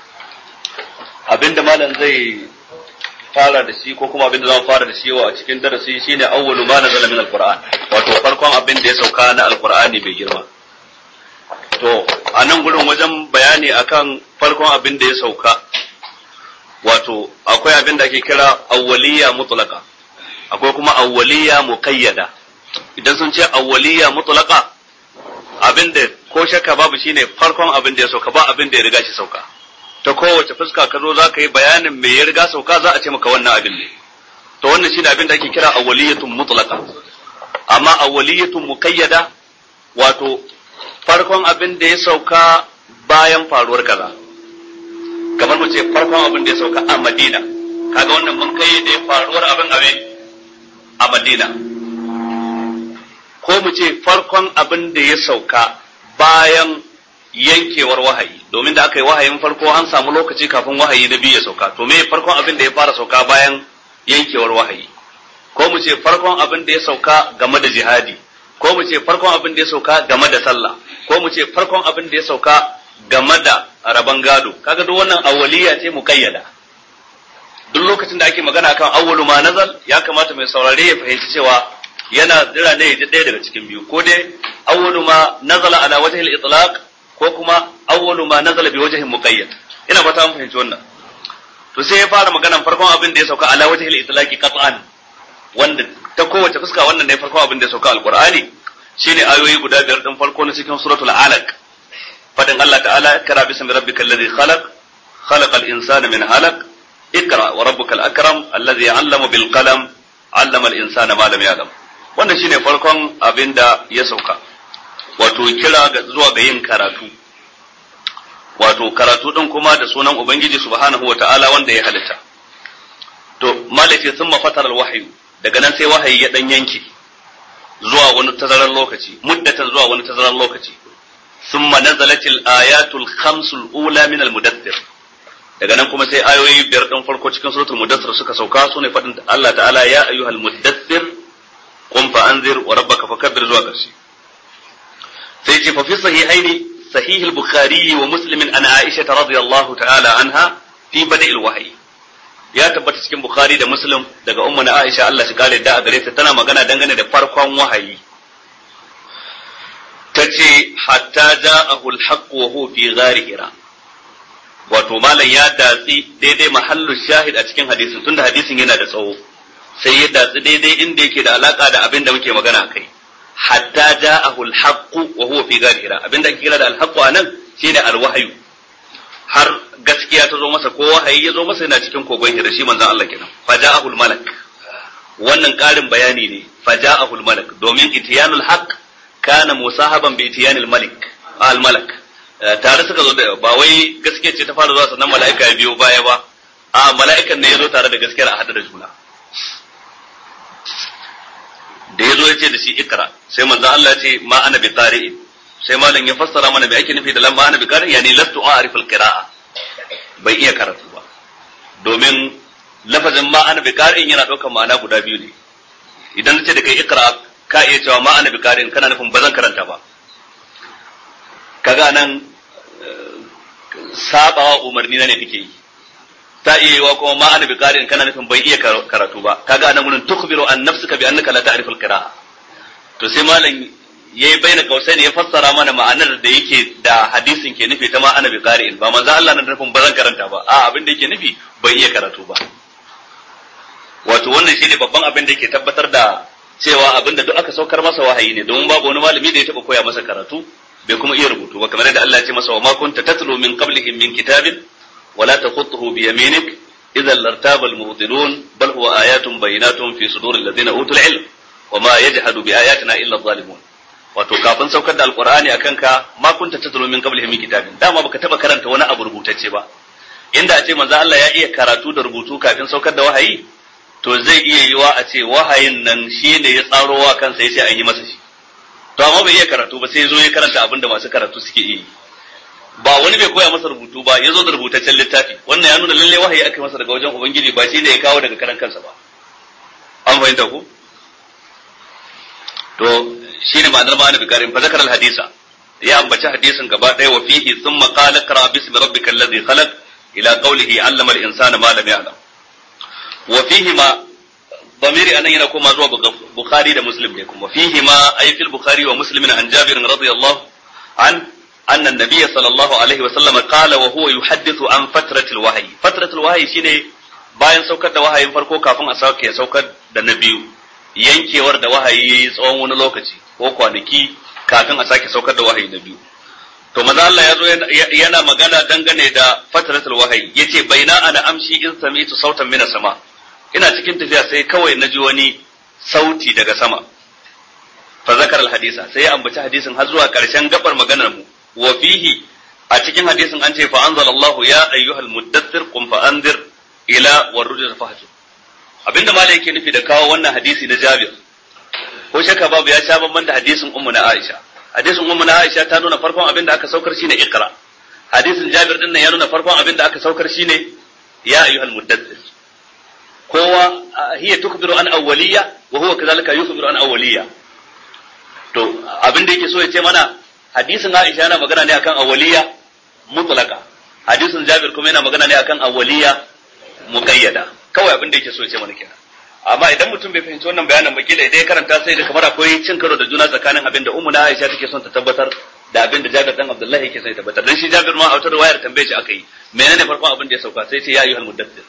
[SPEAKER 1] abinda malam zai fara da shi ko kuma abinda zan fara da shi a cikin darasi shine awwalu ma nazala min alquran wato farkon abin da ya sauka na alqur'ani mai girma to a nan gurin wajen bayani akan farkon abin da ya sauka wato akwai abin da ake kira awwaliya mutlaqa akwai kuma awwaliya muqayyada idan sun ce awwaliya mutlaqa abin da ko shakka babu shine farkon abin da ya sauka ba abin da ya riga shi sauka ta kowace fuska ka zo za ka yi bayanin me ya riga sauka za a ce maka wannan abin ne to wannan shine abin da ake kira awwaliyatun mutlaqa amma awwaliyatun muqayyada wato farkon abin da ya sauka bayan faruwar kaza kamar mu ce farkon abin da ya sauka a Madina kaga wannan mun kai da faruwar abin abin a Madina ko mu ce farkon abin da ya sauka bayan yankewar wahayi domin da aka yi wahayin farko an samu lokaci kafin wahayi na biyu ya sauka to me farkon abin da ya fara sauka bayan yankewar wahayi ko mu ce farkon abin da ya sauka game da jihadi ko mu ce farkon abin da ya sauka game da sallah ko mu ce farkon abin da ya sauka game da rabon gado kaga duk wannan awwaliya ce muqayyada duk lokacin da ake magana kan awwalu ma nazal ya kamata mai saurare ya fahimci cewa yana jira ne ya ji ɗaya daga cikin biyu ko dai awwalu ma nazala ala wajhi al-itlaq ko kuma awwalu ma nazala bi wajhin muqayyad ina fata mun fahimci wannan to sai ya fara maganan farkon abin da ya sauka ala wajhi al-itlaqi qat'an wanda ta kowace fuska wannan ne farkon abin da ya sauka alqur'ani shine ayoyi guda biyar din farko na cikin suratul alaq fadin Allah ta'ala ikra bismi rabbikal ladhi khalaq khalaqal insana min halaq ikra wa rabbukal akram alladhi 'allama bil qalam 'allama al insana ma lam ya'lam wannan shine farkon abin da ya sauka wato kira zuwa ga yin karatu wato karatu din kuma da sunan ubangiji subhanahu wa ta'ala wanda ya halitta to malace sun mafatar alwahyu daga nan sai wahayi ya dan yanke zuwa wani tazarar lokaci muddatan zuwa wani tazarar lokaci thumma nazalatil ayatul khamsul ula min almudaththir daga nan kuma sai ayoyi biyar din farko cikin suratul mudaththir suka sauka su ne fadin Allah ta'ala ya ayyuhal mudaththir qum fa anzir wa rabbaka fakabbir zuwa ƙarshe sai ce fa fi sahihaini sahih al-bukhari wa muslim an aisha radiyallahu ta'ala anha fi bada'il wahyi ya tabbata cikin bukhari da muslim daga ummu na aisha Allah shi kare da a gare ta tana magana dangane da farkon wahayi tace hatta ja'ahu al-haqq wa huwa fi ghari hira wato malam ya datsi daidai mahallu shahid a cikin hadisin tunda hadisin yana da tsawo sai ya datsi daidai inda yake da alaka da abin da muke magana kai hatta ja'ahu al-haqq wa huwa fi ghari hira abin da ake kira da al-haqq anan shine al-wahyu har gaskiya ta zo masa ko wahayi ya zo masa yana cikin kogon hira shi manzon Allah kenan fa ja'ahu al-malak wannan ƙarin bayani ne fa ja'ahu al-malak domin itiyanul haqq kana musahaban bi itiyanil malik al-malak tare suka zo da ba wai gaskiya ce ta fara zuwa sannan mala'ika ya biyo baya ba a mala'ikan ne ya zo tare da gaskiyar a hada da juna da ya zo ya ce da shi ikra sai manzo Allah ya ce ma ana bi qari'in sai malam ya fassara mana me ake nufi da lamma ana bi qari'in yani lastu a'rifu al-qira'a bai iya karatu ba domin lafazin ma ana bi qari'in yana daukar ma'ana guda biyu ne idan nace da kai ikra ka iya cewa ma ana bi qari'in kana nufin bazan karanta ba kaga nan sabawa umarni na ne kake yi ta iya yiwa kuma ma ana biqarin kana nufin bai iya karatu ba kaga anan gurin tukhbiru an nafsika bi annaka la ta'rifu al-qira'a to sai malam yayi baina kausaini ya fassara mana ma'anar da yake da hadisin ke nufi ta ma ana biqarin ba manzo Allah na nufin ba zan karanta ba a abin da yake nufi bai iya karatu ba wato wannan shine babban abin da yake tabbatar da cewa abin da duk aka saukar masa wahayi ne domin babu wani malami da ya taba koya masa karatu bai kuma iya rubutu ba kamar yadda Allah ya ce masa wa ma kunta tatlu min qablihi min kitabin wala takhutuhu bi yaminik idhan lartaba al-mubtilun bal huwa ayatun bayinatun fi sudur alladhina utul ilm wa ma yajhadu bi ayatina illa adh-dhalimun wato kafin saukar da alqur'ani akan ka ma kunta tatlu min qablihi min kitabin dama baka taba karanta wani abu rubutacce ba inda a ce manzo Allah ya iya karatu da rubutu kafin saukar da wahayi to zai iya yiwa a ce wahayin nan shi ne ya tsaro wa kansa ya ce an yi masa shi to amma bai iya karatu ba sai ya zo ya karanta abin da masu karatu suke yi ba wani bai koya masa rubutu ba ya zo da rubutaccen littafi wannan ya nuna lalle wahayi aka masa daga wajen ubangiji ba shi ne ya kawo daga karan kansa ba an fahimta ku to shine ma'anar ma'ana bikarin fa zakar hadisa ya ambaci hadisin gaba ɗaya wa fihi thumma qala qra bismi rabbikal ladhi khalaq ila qawlihi 'allama al-insana ma lam ya'lam wa fihi ma ضميري أنا هنا كما زوا بخاري ده مسلم لكم وفيهما أي في البخاري ومسلم عن جابر رضي الله عنه أن النبي صلى الله عليه وسلم قال وهو يحدث عن فترة الوحي فترة الوحي شيء bayan saukar da wahayin farko kafin a sauke saukar da na biyu yankewar da wahayi yayi tsawon wani lokaci ko kwanaki kafin a sake saukar da wahayi na biyu to maza Allah ya zo yana magana dangane da fatratul wahayi yace baina ana amshi in sami'tu sautan mina sama ina cikin tafiya sai kawai na ji wani sauti daga sama fa zakar al-hadisa sai ya ambaci hadisin har zuwa karshen gabar maganar mu wa fihi a cikin hadisin an ce fa anzalallahu ya ayyuhal muddathir qum fa anzir ila warrujuz fahjur abinda malai yake nufi da kawo wannan hadisi na Jabir ko shakka babu ya sha bamban da hadisin ummu na Aisha hadisin ummu na Aisha ta nuna farkon abinda aka saukar shine iqra hadisin Jabir din nan ya nuna farkon abinda aka saukar shine ya ayyuhal muddathir kowa hiya tukbiru an awwaliyya wa huwa kadhalika yukhbiru an awwaliyya to abinda yake so ya ce mana hadisin Aisha yana magana ne akan awwaliyya mutlaka hadisin Jabir kuma yana magana ne akan awwaliyya muqayyada kawai abin da yake so ya ce mana kenan amma idan mutum bai fahimci wannan bayanin ba kila idan ya karanta sai da kamar akwai cin karo da juna tsakanin abin da ummu na Aisha take son ta tabbatar da abin da Jabir dan Abdullahi yake son ya tabbatar dan shi Jabir ma a wata riwayar tambaye shi aka yi menene farkon abin da ya sauka sai ce ya ayyuhal muddathir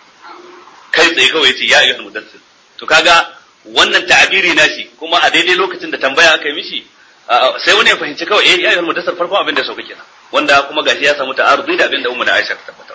[SPEAKER 1] kai tsaye kawai ce ya ayyuhal muddathir to kaga wannan ta'abiri nashi kuma a daidai lokacin da tambaya aka yi mishi sai wani ya fahimci kawai eh ya ayyuhal muddathir farkon abin da ya sauka kenan wanda kuma gashi ya samu ta'arudi da abin da ummu na Aisha ta tabbatar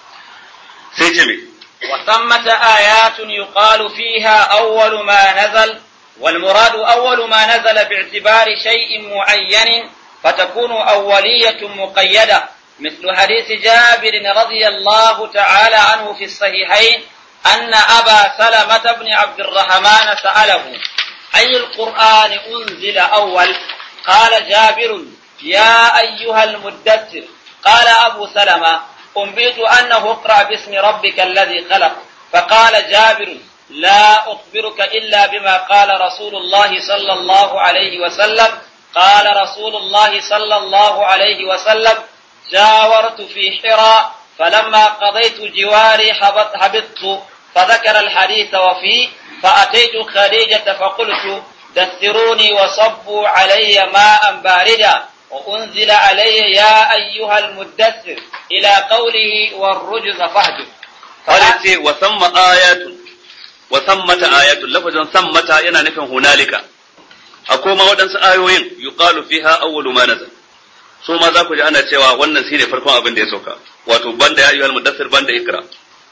[SPEAKER 1] sai ce me
[SPEAKER 2] وثمة آيات يقال فيها أول ما نزل والمراد أول ما نزل باعتبار شيء معين فتكون أولية مقيدة مثل حديث جابر رضي الله تعالى عنه في الصحيحين أن أبا سلمة بن عبد الرحمن سأله أي القرآن أنزل أول قال جابر يا أيها المدثر قال أبو سلمة أنبئت أنه اقرأ باسم ربك الذي خلق فقال جابر لا أخبرك إلا بما قال رسول الله صلى الله عليه وسلم قال رسول الله صلى الله عليه وسلم جاورت في حراء فلما قضيت جواري هبطت فذكر الحديث وفيه فأتيت خديجة فقلت دثروني وصبوا علي ماء باردا وأنزل علي يا أيها المدثر إلى قوله والرجز فهجر
[SPEAKER 1] قال ce wa samma ayatun wa sammata ayatun lafazin sammata yana nufin hunalika akwai ma waɗansu ayoyin yuqalu fiha awwalu ma nazal so ma za ku ji ana cewa wannan shine farkon abin da ya sauka wato banda ya ayyuhal mudaththir banda ikra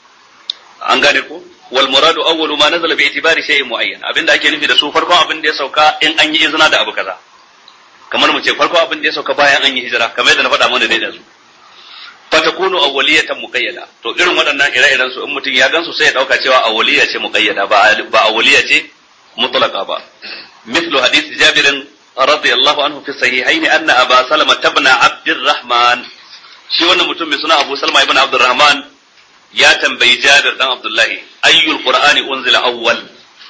[SPEAKER 1] an gane ko wal muradu awwalu ma nazala bi itibari shay'in muayyan abinda ake nufi da su farkon abin da ya sauka in an yi izina da abu kaza kamar mu ce farko abin da ya sauka bayan an yi hijira kamar yadda na faɗa mana dai da su fatakunu awwaliyatan muqayyada to irin waɗannan ire-iren su in mutum ya gansu sai ya dauka cewa awwaliya ce muqayyada ba ba awwaliya ce mutlaqa ba mithlu hadith jabir radiyallahu anhu fi sahihaini anna aba salama ibn abdurrahman shi wannan mutum mai suna abu salma ibn abdurrahman ya tambayi jabir dan abdullahi ayyul qur'ani unzila awwal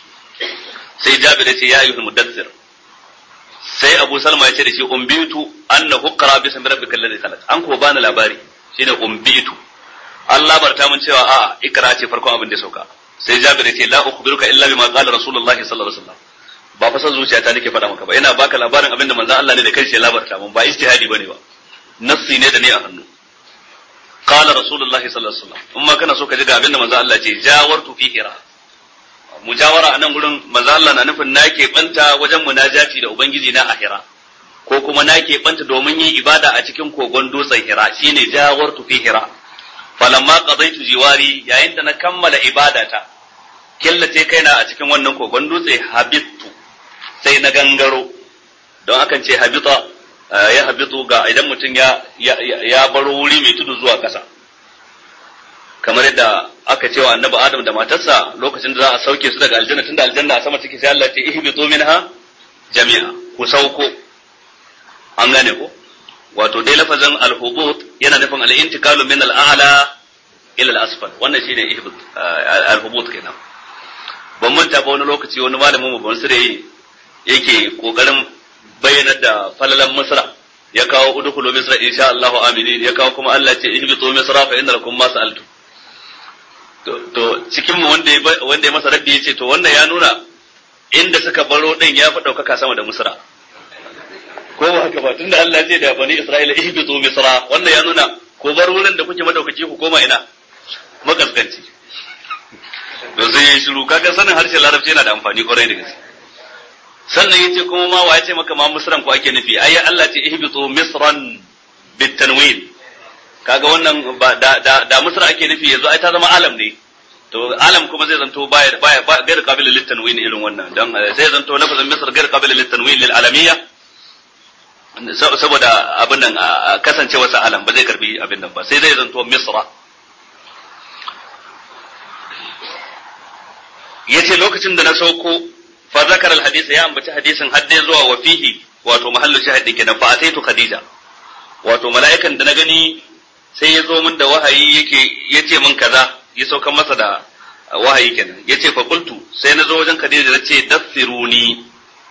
[SPEAKER 1] sai jabir ya ce ya ayyuhul mudaththir sai Abu Salma ya ce da shi umbitu annahu qara bi ismi rabbikal ladhi khalaq an ko bani labari shine umbitu an labarta mun cewa a ikra ce farkon abin da ya sauka sai Jabir ya ce la ukhbiruka illa bima qala rasulullahi sallallahu alaihi wasallam ba fa san zuciyata nake faɗa maka ba ina baka labarin abin da manzon Allah ne da kanshi ya labarta mun ba ijtihadi bane ba nassi ne da ni a hannu qala rasulullahi sallallahu alaihi wasallam in ma kana so ka ji ga abin da manzon Allah ya ce jawartu fi hira mujawara a nan gurin manzo Allah na nufin na banta wajen munajati da ubangiji na ahira ko kuma na banta domin yin ibada a cikin kogon dutsen hira shine jawartu fi hira falamma qadaitu jiwari yayin da na kammala ibadata killace kaina a cikin wannan kogon dutse habittu sai na gangaro don akan ce habita ya habitu ga idan mutum ya ya baro wuri mai tudu zuwa ƙasa kamar yadda aka ce wa annabi Adam da matarsa lokacin da za a sauke su daga aljanna tunda aljanna a sama take sai Allah ce ihbitu minha jami'a ku sauko an gane ko wato dai lafazin al-hubut yana nufin al-intikalu min al-a'la ila al-asfal wannan shine ihbit al-hubut kenan ban manta ba wani lokaci wani malamin mu ban sire yake kokarin bayyana da falalan misra ya kawo udkhulu misra insha Allahu aminin ya kawo kuma Allah ce ihbitu misra fa inna lakum ma sa'altum to cikin mu wanda ya wanda ya masa raddi yace to wannan ya nuna inda suka baro din ya fi daukaka sama da Misra ko ba haka ba tunda Allah ce da bani Isra'ila ihbitu Misra wannan ya nuna ko bar wurin da kuke madaukaki ku koma ina makaskanci to sai ya shiru kaga sanin harshen larabci yana da amfani kwarai da gaske sannan yace kuma ma wa yace maka ma Misran ko ake nufi ai Allah ce ihbitu Misran bitanwin kaga wannan ba da da, da Misra ake nufi yanzu ai ta zama alam ne to alam kuma zai zanto baya baya gair qabil lit tanwin irin wannan dan sai zanto lafazin misr gair qabil lit tanwin lil alamiyya saboda abin nan kasancewa sa alam ba zai karbi abin nan ba sai zai zanto misra yace lokacin da na sauko fa zakara al hadith ya ambaci hadisin hadde zuwa wa fihi wato mahallu shahid kenan fa ataitu khadija wato mala'ikan da na gani sai ya zo min da wahayi yake yace min kaza ya sauka masa da wahayi kenan yace fa qultu sai na zo wajen khadija nace daffiruni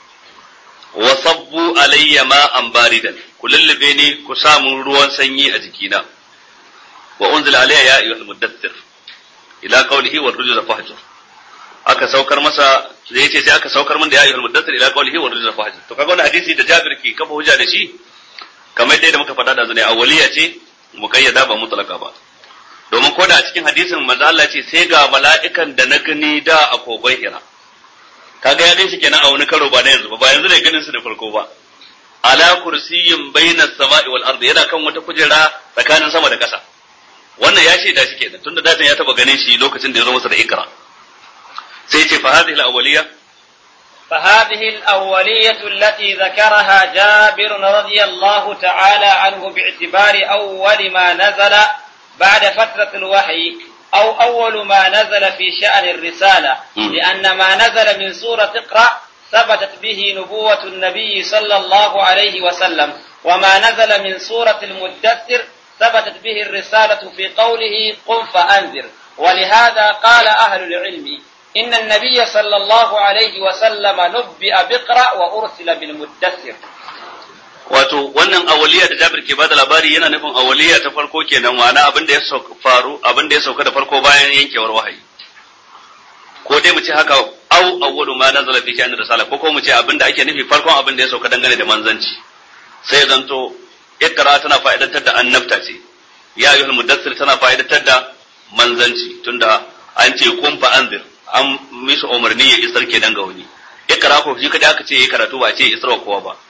[SPEAKER 1] wa sabbu alayya ma'an baridan ku lullube ni ku samu ruwan sanyi a jikina wa unzila alayya ya ayyuhal muddathir ila qawlihi wa rujza fahjur aka saukar masa da yace sai aka saukar min da ya ayyuhal muddathir ila qawlihi wa rujza fahjur to kaga wannan hadisi da Jabir ke kafa hujja da shi kamar yadda muka faɗa da zane awwaliya ce muqayyada ba mutlaka ba domin ko da a cikin hadisin manzo Allah ce sai ga mala'ikan da na gani da a kogon Hira kaga ya shi kenan a wani karo ba na yanzu ba ba yanzu ne ganin su da farko ba ala kursiyin baina sama'i wal ardi yana kan wata kujera tsakanin sama da ƙasa wannan ya shaida shi kenan tunda datan ya taba ganin shi lokacin da ya zo masa da ikra sai ce fa hadhihi al awwaliya
[SPEAKER 2] فهذه الأولية التي ذكرها جابر رضي الله تعالى عنه باعتبار أول ما نزل بعد فترة الوحي أو أول ما نزل في شأن الرسالة لأن ما نزل من سورة اقرأ ثبتت به نبوة النبي صلى الله عليه وسلم وما نزل من سورة المدثر ثبتت به الرسالة في قوله قم فأنذر ولهذا قال أهل العلم إن النبي صلى الله عليه وسلم نبئ بقرأ وأرسل بالمدثر
[SPEAKER 1] wato wannan awaliya da Jabir ke bada labari yana nufin awaliya ta farko kenan wana abin da ya faru abin da ya sauka da farko bayan yankewar wahayi ko dai mu ce haka au awwalu ma nazala fi sha'ani risala ko ko mu ce abin da ake nufi farkon abin da ya sauka dangane da manzanci sai zanto ikra tana fa'idantar da annabta ce ya ayyuhal mudaththir tana fa'idantar da manzanci tunda an ce kun fa anzir an mishi umarni ya isar kenan ga wani ikra ko shi kada aka ce ya karatu ba a ce isar kowa ba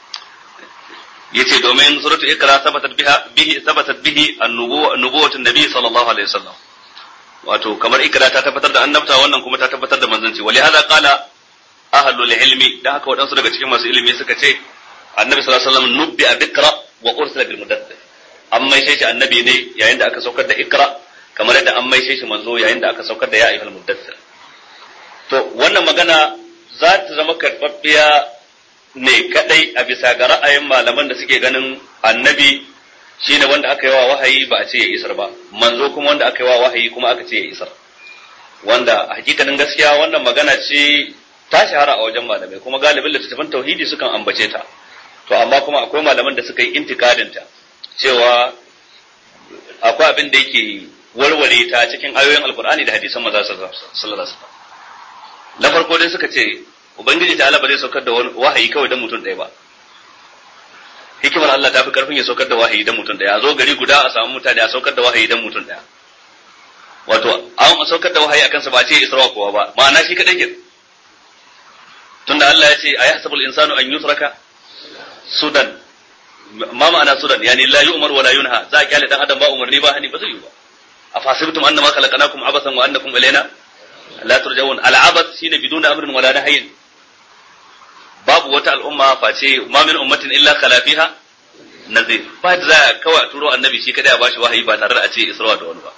[SPEAKER 1] yace domin suratu ikra sabatat biha bihi sabatat bihi an-nubuwwatu nabi sallallahu alaihi wasallam wato kamar ikra ta tabbatar da annabta wannan kuma ta tabbatar da manzanci wali hada qala ahlul ilmi dan haka wadansu daga cikin masu ilimi suka ce annabi sallallahu alaihi wasallam nubbi bikra wa ursila bil mudaththir an maishe shi annabi ne yayin da aka saukar da ikra kamar yadda an maishe shi manzo yayin da aka saukar da ya ayyuhal mudaththir to wannan magana za ta zama karɓaɓɓiya ne kadai a bisa ga ra'ayin malaman da suke ganin annabi shine wanda aka yi wa wahayi ba a ce ya isar ba manzo kuma wanda aka yi wa wahayi kuma aka ce ya isar wanda hakikanin gaskiya wannan magana ce ta shahara a wajen malamai kuma galibin littattafan tauhidi sukan ambace ta to amma kuma akwai malaman da suka yi intikadin ta cewa akwai abin da yake warware ta cikin ayoyin alkur'ani da hadisan maza sallallahu alaihi wasallam na farko dai suka ce ubangiji ta Allah ba zai saukar da wahayi kawai dan mutum ɗaya ba hikimar Allah ta fi karfin ya saukar da wahayi dan mutum ɗaya a zo gari guda a samu mutane a saukar da wahayi dan mutum ɗaya wato an saukar da wahayi akan sa ba ce isra'a kowa ba ma'ana shi kadai ke tunda Allah ya ce ayahsabul insanu an yusraka sudan ma ma'ana sudan yani la yu'mar wa la yunha za a kyale dan adam ba umarni ba hani ba zai yi ba afasibtum annama khalaqnakum abasan wa annakum ilaina la turja'un al'abath shine biduna amrin wala nahyin babu wata al'umma face ma min ummatin illa khala fiha nazir ba da za kawai turo annabi shi kadai a bashi wahayi ba tare da a ce isra'a da wani ba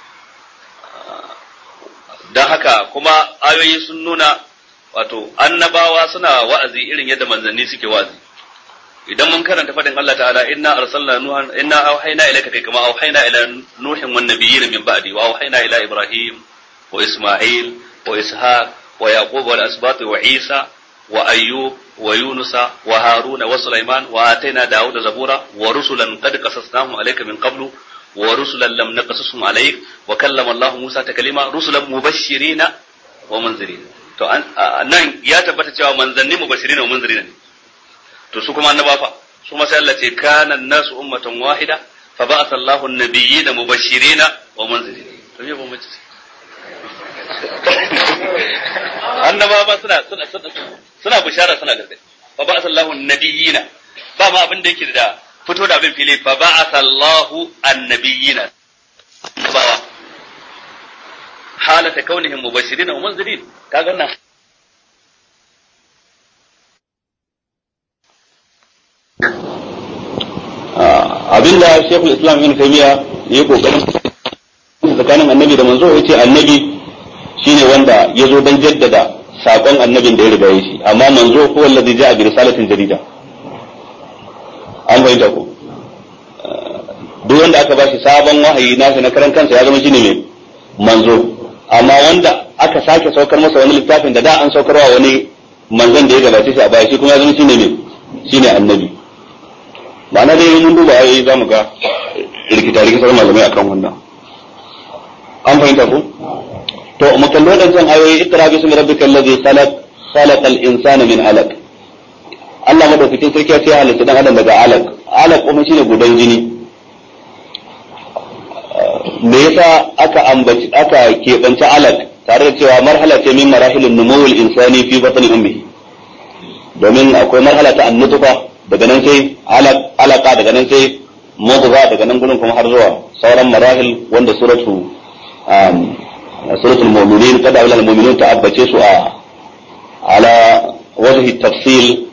[SPEAKER 1] dan haka kuma ayoyi sun nuna wato annabawa suna wa'azi irin yadda manzanni suke wa'azi idan mun karanta fadin Allah ta'ala inna arsalna nuhan inna auhayna ilayka kai kama auhayna ila nuhin wan nabiyyin min ba'di wa auhayna ila ibrahim wa isma'il wa ishaq wa yaqub wal asbat wa isa wa ayyub wa yunusa wa haruna wa sulaiman wa atayna dauda zabura wa rusulan qad qasasnahum alayka min qablu wa rusulan lam naqasushum alayk wa kallama Allah Musa taklima rusulan mubashshirina wa munzirina to nan ya tabbata cewa manzanni mubashirina wa munzirina ne to su kuma annaba fa su ma sai Allah ce kana nasu ummatan wahida fa ba'atha Allahu an-nabiyyina mubashirina wa munzirina to me ba mace annaba ba suna suna suna bishara suna gargadi fa ba'atha Allahu an-nabiyyina ba ma abin da yake da fito da abin fili fa ba'atha Allahu an-nabiyyina bawa halata kaunihim mubashirin wa munzirin kaga nan abinda shekul islam ibn taymiya ya yi kokarin tsakanin annabi da manzo yace annabi shine wanda ya zo don jaddada sakon annabin da ya riga ya shi amma manzo ko wallazi ja'a bi risalatin jarida an bayyana ko duk wanda aka bashi sabon wahayi nasa na karan kansa ya zama shine mai manzo amma wanda aka sake saukar masa wani littafin da da an saukarwa wani manzon da ya gabace shi a baya shi kuma ya zama shine mai shine annabi ma'ana dai mun duba ayoyi za mu ga rikita rikitar malamai akan wannan an fahimta ko to mu kalli wadancan ayoyi ikra bi ismi rabbikal ladhi khalaq khalaqal insana min alaq Allah madaukakin sarki ya ce halitta dan adam daga alaq alaq kuma shine gudan jini me yasa aka ambaci aka keɓance alaq tare da cewa marhala ce min marahilin numawul insani fi batni ummihi domin akwai marhala ta annutfa daga nan sai alaka daga nan sai mudgha daga nan gurin kuma har zuwa sauran marahil wanda suratu suratul mu'minin kada ulal mu'minun ta abbace su a ala wajhi tafsil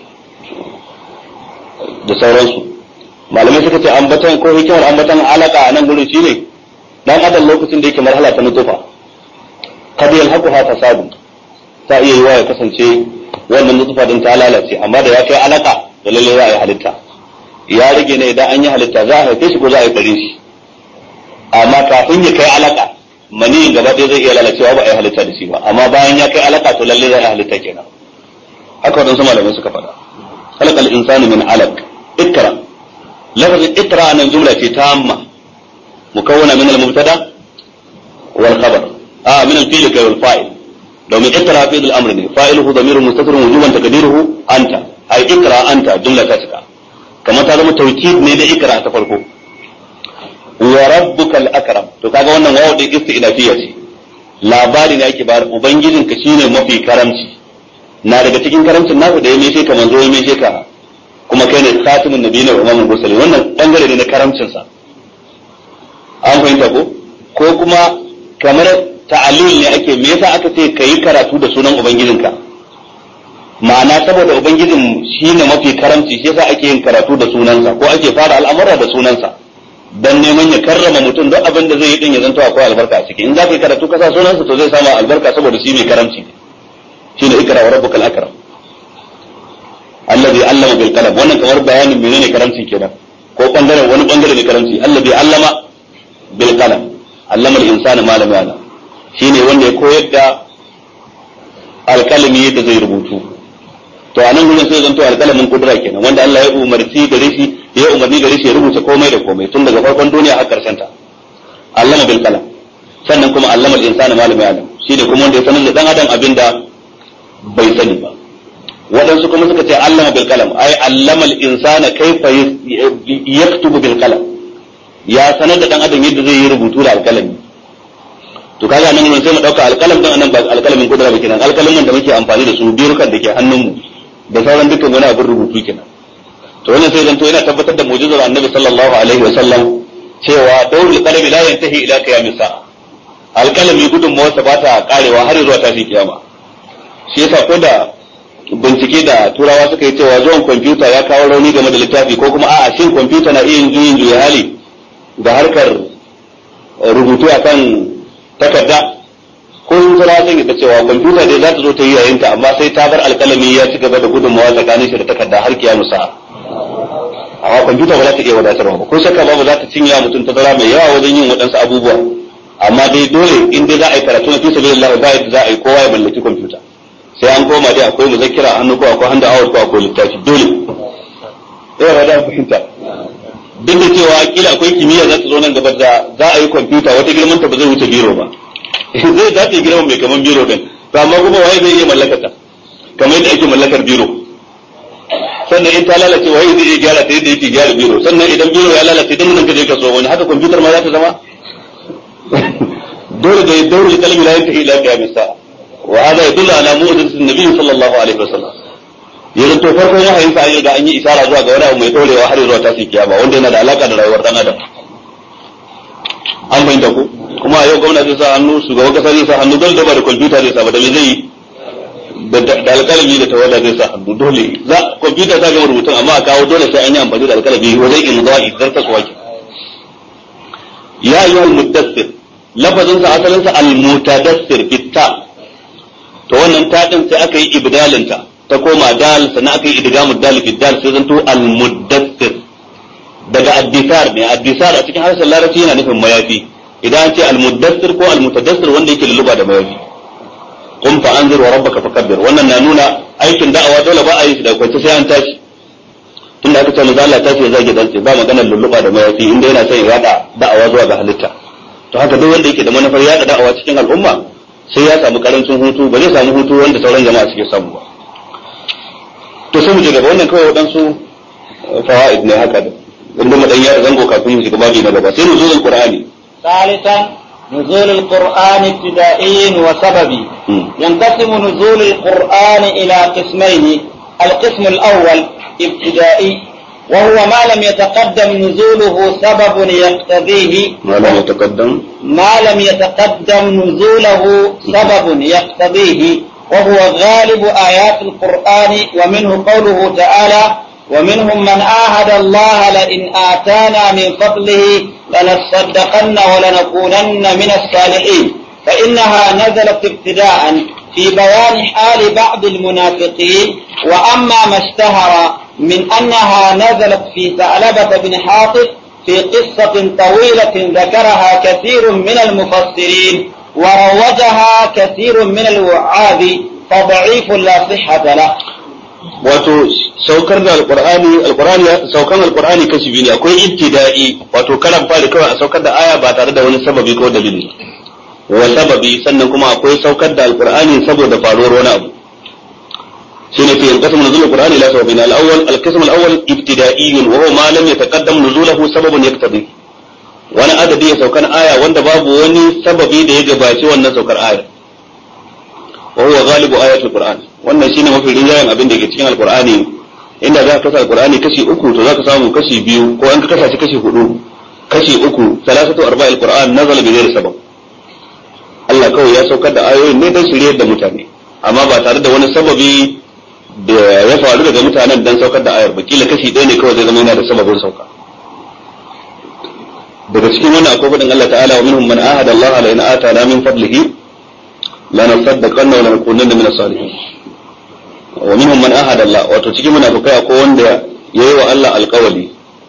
[SPEAKER 1] da sauransu malamai suka ce ambatan ko hikimar ambatan alaka a nan gurin shine dan adam lokacin da yake marhala ta nutufa kad yalhaquha fasadu ta iya yiwa ya kasance wannan nutufa din ta lalace amma da ya kai alaka da lalle za a yi halitta ya rage ne idan an yi halitta za a haife shi ko za a yi ɗare shi amma kafin ya kai alaka maniyin gaba ɗaya zai iya lalacewa ba a yi halitta da shi ba amma bayan ya kai alaka to lalle za a yi halitta kenan haka waɗansu malamai suka faɗa halakal insani min alaq ikra lafazin ikra nan jumla ce tamma mukawwana min al-mubtada wal khabar a min al-fi'l kai wal fa'il domin ikra fi'l al-amr ne fa'iluhu dhamirun mustatirun wujuban taqdiruhu anta ai ikra anta jumla ta cika kamar ta zama tawkid ne da ikra ta farko wa rabbukal akram to kaga wannan wawu din isti'nafiyya ce labari ne ake bayar ubangijinka shine mafi karamci na daga cikin karamcin naku da ya meshe ka manzo ya meshe ka kuma kai ne khatimun nabiyina wa imamul mursalin wannan bangare ne na karamcin sa an fahimta ko ko kuma kamar ta'alil ne ake me yasa aka ce kayi karatu da sunan ubangijinka ma'ana saboda ubangijin shine mafi karamci shi yasa ake yin karatu da sunansa ko ake fara al'amura da sunansa dan neman ya karrama mutum duk abin da zai yi din ya zanto akwai albarka a ciki in za ka yi karatu ka sa sunansa to zai samu albarka saboda shi mai karamci ne shine ikra wa rabbukal akram allazi allama bil qalam wannan kamar bayanin menene karamcin kenan ko bangaren wani bangare ne karamci allazi allama bil qalam allama al insana ma lam ya'lam shine wanda ya koyar da alkalami yadda zai rubutu to a nan gurin sai zanto alkalamin kudura kenan wanda Allah ya umarci gare shi ya umarni gare shi ya rubuta komai da komai tun daga farkon duniya har karshen ta allama bil qalam sannan kuma allama al insana ma lam ya'lam shine kuma wanda ya sanar da dan adam abinda bai sani ba waɗansu kuma suka ce allama bil qalam ai allama al insana kaifa yaktubu bil qalam ya sanar da dan adam yadda zai yi rubutu da alkalami to kaga nan mun sai mu dauka alkalam din anan ba alkalamin kudura ba kenan alkalamin da muke amfani da su birukan da ke hannunmu da sauran dukkan wani abin rubutu kenan to wannan sai zanto yana tabbatar da mu'jizar annabi sallallahu alaihi wa sallam cewa dawrul qalami la yantahi ila qiyamis sa'a alkalami gudun mawarsa ba ta karewa har zuwa tashi kiyama shi yasa ko da bincike da turawa suka yi cewa zuwan kwamfuta ya kawo rauni game da littafi ko kuma a'a shin kwamfuta na iya yin juya hali ga harkar rubutu akan takarda ko yin turawa sun yi cewa kwamfuta dai za ta zo ta yi yayinta amma sai ta bar alkalami ya ci gaba da gudunmawa tsakanin shi da takarda har kiyamu sa'a amma kwamfuta ba za ta iya wadatarwa ba ko shakka ba ba za ta cinye mutum tazara mai yawa wajen yin waɗansu abubuwa amma dai dole in dai za a yi karatu na fi sabilillah ba yadda za a yi kowa ya mallaki kwamfuta sai an koma dai akwai muzakkira a hannu ko akwai handa awar ko akwai littafi dole eh ba da fahimta duk da cewa kila akwai kimiyya za ta zo nan gaba da za a yi kwamfuta wata girman ta ba zai wuce biro ba zai dace girman mai kaman biro din to amma kuma waye zai iya mallakar ta kamar yadda ake mallakar biro sannan in ta lalace waye zai iya gyara ta yadda yake gyara biro sannan idan biro ya lalace dan nan ka je ka so wani haka kwamfutar ma za ta zama dole da daurul kalmi la yantahi ila qiyamis sa'a wa hada yadullu ala mu'jizatin nabiy sallallahu alaihi wasallam yanzu to farkon wahayin sa an da an yi isara zuwa ga wani abu mai dorewa har zuwa tasiri kiyama wanda yana da alaka da rayuwar dan adam an fahimta ku
[SPEAKER 4] kuma a yau gwamna zai sa hannu shugaban kasa zai sa hannu dole da ba da kwamfuta zai sa ba da me zai yi da alkalami da tawada zai sa hannu dole za kwamfuta ta gama rubutun amma a kawo dole sai an yi amfani da alkalami wajen imza'i zarta su wake ya yi wal muddassir lafazin sa asalin sa al mutadassir bitta to wannan ta din sai aka yi ibdalin ta ta koma dal sannan aka yi idgamud dal fi dal sai zanto al muddassir daga addisar ne addisar a cikin harshen larabci yana nufin mayafi idan an ce al muddassir ko al mutadassir wanda yake lulluba da mayafi qum fa anzir wa rabbaka fakabbir wannan na nuna aikin da'awa dole ba a yi shi da kwance sai an tashi tunda aka ce manzo Allah ta ce zage dantse ba maganar lulluba da mayafi inda yana son ya yada da'awa zuwa ga halitta to haka duk wanda yake da manufar yada da'awa cikin al'umma sai ya samu karancin hutu ba zai samu hutu wanda sauran jama'a suke samu ba to sai mu je gaba wannan kawai waɗansu fawaid ne haka da inda mu dan ya zango kafin mu shiga babi na gaba sai nuzulul qur'ani
[SPEAKER 2] ثالثا نزول القرآن ابتدائي وسببي ينقسم نزول القرآن إلى قسمين القسم الأول ابتدائي وهو ما لم يتقدم نزوله سبب يقتضيه
[SPEAKER 4] ما لم يتقدم
[SPEAKER 2] ما لم يتقدم نزوله سبب يقتضيه وهو غالب آيات القرآن ومنه قوله تعالى ومنهم من عاهد الله لئن آتانا من فضله لنصدقن ولنكونن من الصالحين فإنها نزلت ابتداء في بيان حال بعض المنافقين وأما ما اشتهر من أنها نزلت في ثعلبة بن حاطب في قصة طويلة ذكرها كثير من المفسرين وروجها كثير من الوعاظ فضعيف لا صحة له
[SPEAKER 4] wato saukar da alqur'ani alqur'ani saukan alqur'ani kashi biyu ne akwai ibtida'i wato karan fari kawai a saukar da aya ba tare da wani sababi ko dalili wa sababi sannan kuma akwai saukar da alqur'ani saboda faruwar wani abu shine fi yanqasam nuzul alqur'ani ila sababin al-awwal al-qism al-awwal ibtida'iyyun wa huwa ma lam yataqaddam nuzulahu sababun yaqtadi wani adadi ya saukan aya wanda babu wani sababi da ya gabaci wannan saukar aya wa huwa ghalibu ayatul qur'an wannan shine mafi rinjayen abin da ke cikin alqur'ani inda za ka kasa alqur'ani kashi uku to za ka samu kashi biyu ko an ka kasa shi kashi hudu kashi uku salasatu arba'il qur'an nazala bi ghairi sabab Allah kawai ya saukar da ayoyin ne don shiryar da mutane amma ba tare da wani sababi da ya faru daga mutanen dan saukar da ayar ba kila kashi ɗaya ne kawai zai zama yana da sababin sauka daga cikin wannan akwai faɗin Allah ta'ala wa minhum man ahada Allah la in atana min fadlihi lanasaddaqanna wa lanakunanna min as-salihin wa minhum man ahada Allah wato cikin munafikai akwai wanda yayi wa Allah alƙawali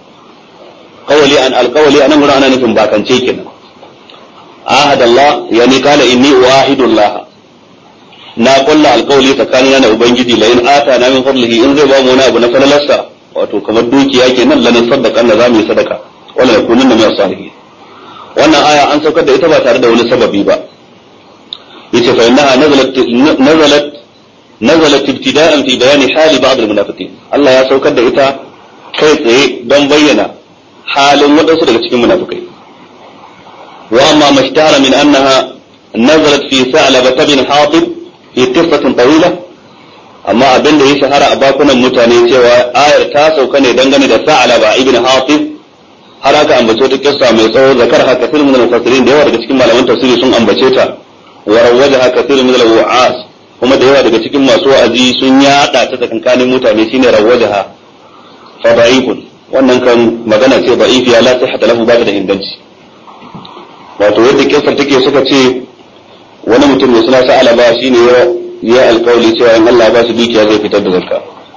[SPEAKER 4] qawli an alƙawali anan gurin ana nufin bakance kenan ahada Allah yani kala inni uahidu Allah na kulla alƙawali tsakanina da ubangiji la in atana min fadlihi in zai ba mu wani abu na falalarsa wato kamar dukiya kenan lanasaddaqanna za mu yi sadaka wala yakunanna min as-salihin wannan aya an saukar da ita ba tare da wani sababi ba yace fa innaha nazalat nazalat nazalat ibtida'an fi bayani hali ba'd al-munafiqin Allah ya saukar da ita kai tsaye don bayyana halin wadansu daga cikin munafikai wa amma mashtara min annaha nazalat fi sa'laba bin hatib fi qissatin tawila amma abin da ya shahara a bakunan mutane cewa ayar ta sauka ne dangane da sa'laba ibn hatib har aka ambace ta kissa mai tsawo zakar haka filmin mufassirin da yawa daga cikin malaman tafsiri sun ambace ta وروجها كثير من الوعاظ kuma da yawa daga cikin masu wa'azi sun yada ta tsakankanin mutane shine rawajaha fa da'ifun wannan kan magana ce da'ifi ya la sihhata lahu ba ta da inganci wato yadda kisar take suka ce wani mutum mai suna sa'ala ba shine ya ya alkawali cewa in Allah ba shi dukiya zai fitar da zakka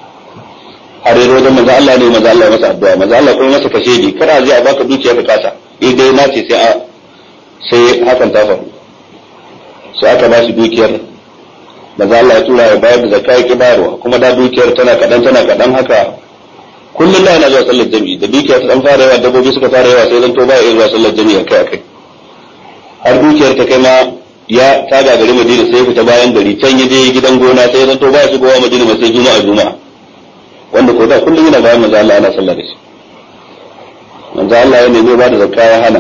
[SPEAKER 4] har yi wajen manzo Allah ne manzo Allah masa addu'a manzo Allah kuma masa kashe ni kada zai a baka dukiya ka kasa idai na ce sai a sai hakan ta faru sai aka ba shi dukiyar maza Allah ya tura ya bayar da zakka yake bayarwa kuma da dukiyar tana kadan tana kadan haka kullum da yana zuwa sallar jami'i da dukiyar ta dan fara yawa dabbobi suka fara yawa sai zan to baya zuwa sallar jami'i kai akai har dukiyar ta kai ma ya ta gagari Madina sai fita bayan gari can ya je gidan gona sai zan to baya shigowa Madina ba sai juma'a juma'a wanda ko da kullum yana bayan manzo Allah ana sallar da shi manzo Allah ya nemi ba da zakka ya hana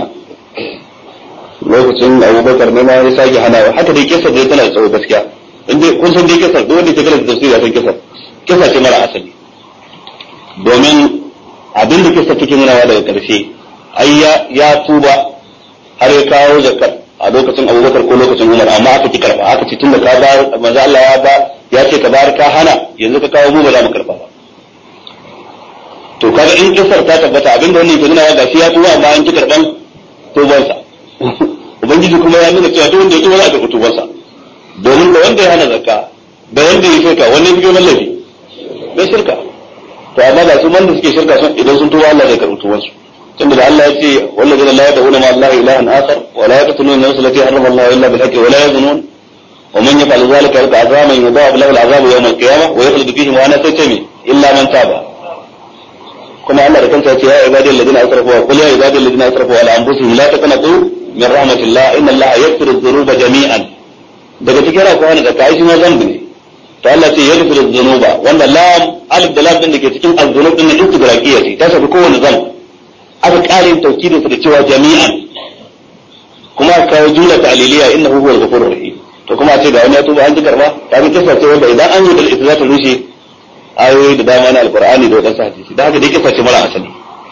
[SPEAKER 4] lokacin abubakar ne ma ya sake hana haka dai kisa dai tana da tsawo gaskiya in dai kun san dai kisa duk wanda ke karanta tafsiri ya san kisa kisa ce mara asali domin abin da kisa take nunawa daga karshe ai ya ya tuba har ya kawo zakar a lokacin Abubakar ko lokacin Umar amma aka ki karba aka ce tunda ka ba manzo Allah ya ba ya ce ka bayar ka hana yanzu ka kawo mu ba za mu karba ba to kaga in kisar ta tabbata abinda wannan ke nuna ga shi ya tuba amma an ki karban tubansa ubangiji kuma ya nuna cewa duk wanda ya tuba za a karɓi tubansa domin da wanda ya hana zakka da wanda ya shirka wanda ya fi girman laifi bai shirka to amma ga su wanda suke shirka sun idan sun tuba Allah zai karɓi tubansu tunda da Allah ya ce wallazina la yad'una ma Allah ilahan akhar wa la yaqtuluna nafsa allati harrama Allah illa bil haqqi wa la yazunun wa man yaf'al dhalika yalqa azaman yudha'af lahu al-'adhab yawm al-qiyamah wa yakhlud fihi wa ana saytami illa man taba kuma Allah da kansa ya ce ya ibadi alladhina asrafu wa qul ya ibadi alladhina asrafu ala anfusihim la taqnatu min rahmatillah inna Allah yaghfiru dhunuba jami'an daga cikin ra ko wani da kai shi ma zambi ne to Allah ce yaghfiru dhunuba wanda lam alif da lam din da ke cikin az-dhunub din nan istigraqiyya ce ta shafi kowane zambi aka ƙara yin taukidin sa da cewa jami'an kuma aka kawo jumla ta'liliya innahu huwal ghafurur rahim to kuma a ce ga wani ya tuba an ji karba ta bi kisa ce wanda idan an yi da ita za ta rushe ayoyi da dama na alqur'ani da wadansu hadisi da haka dai kisa ce mara asali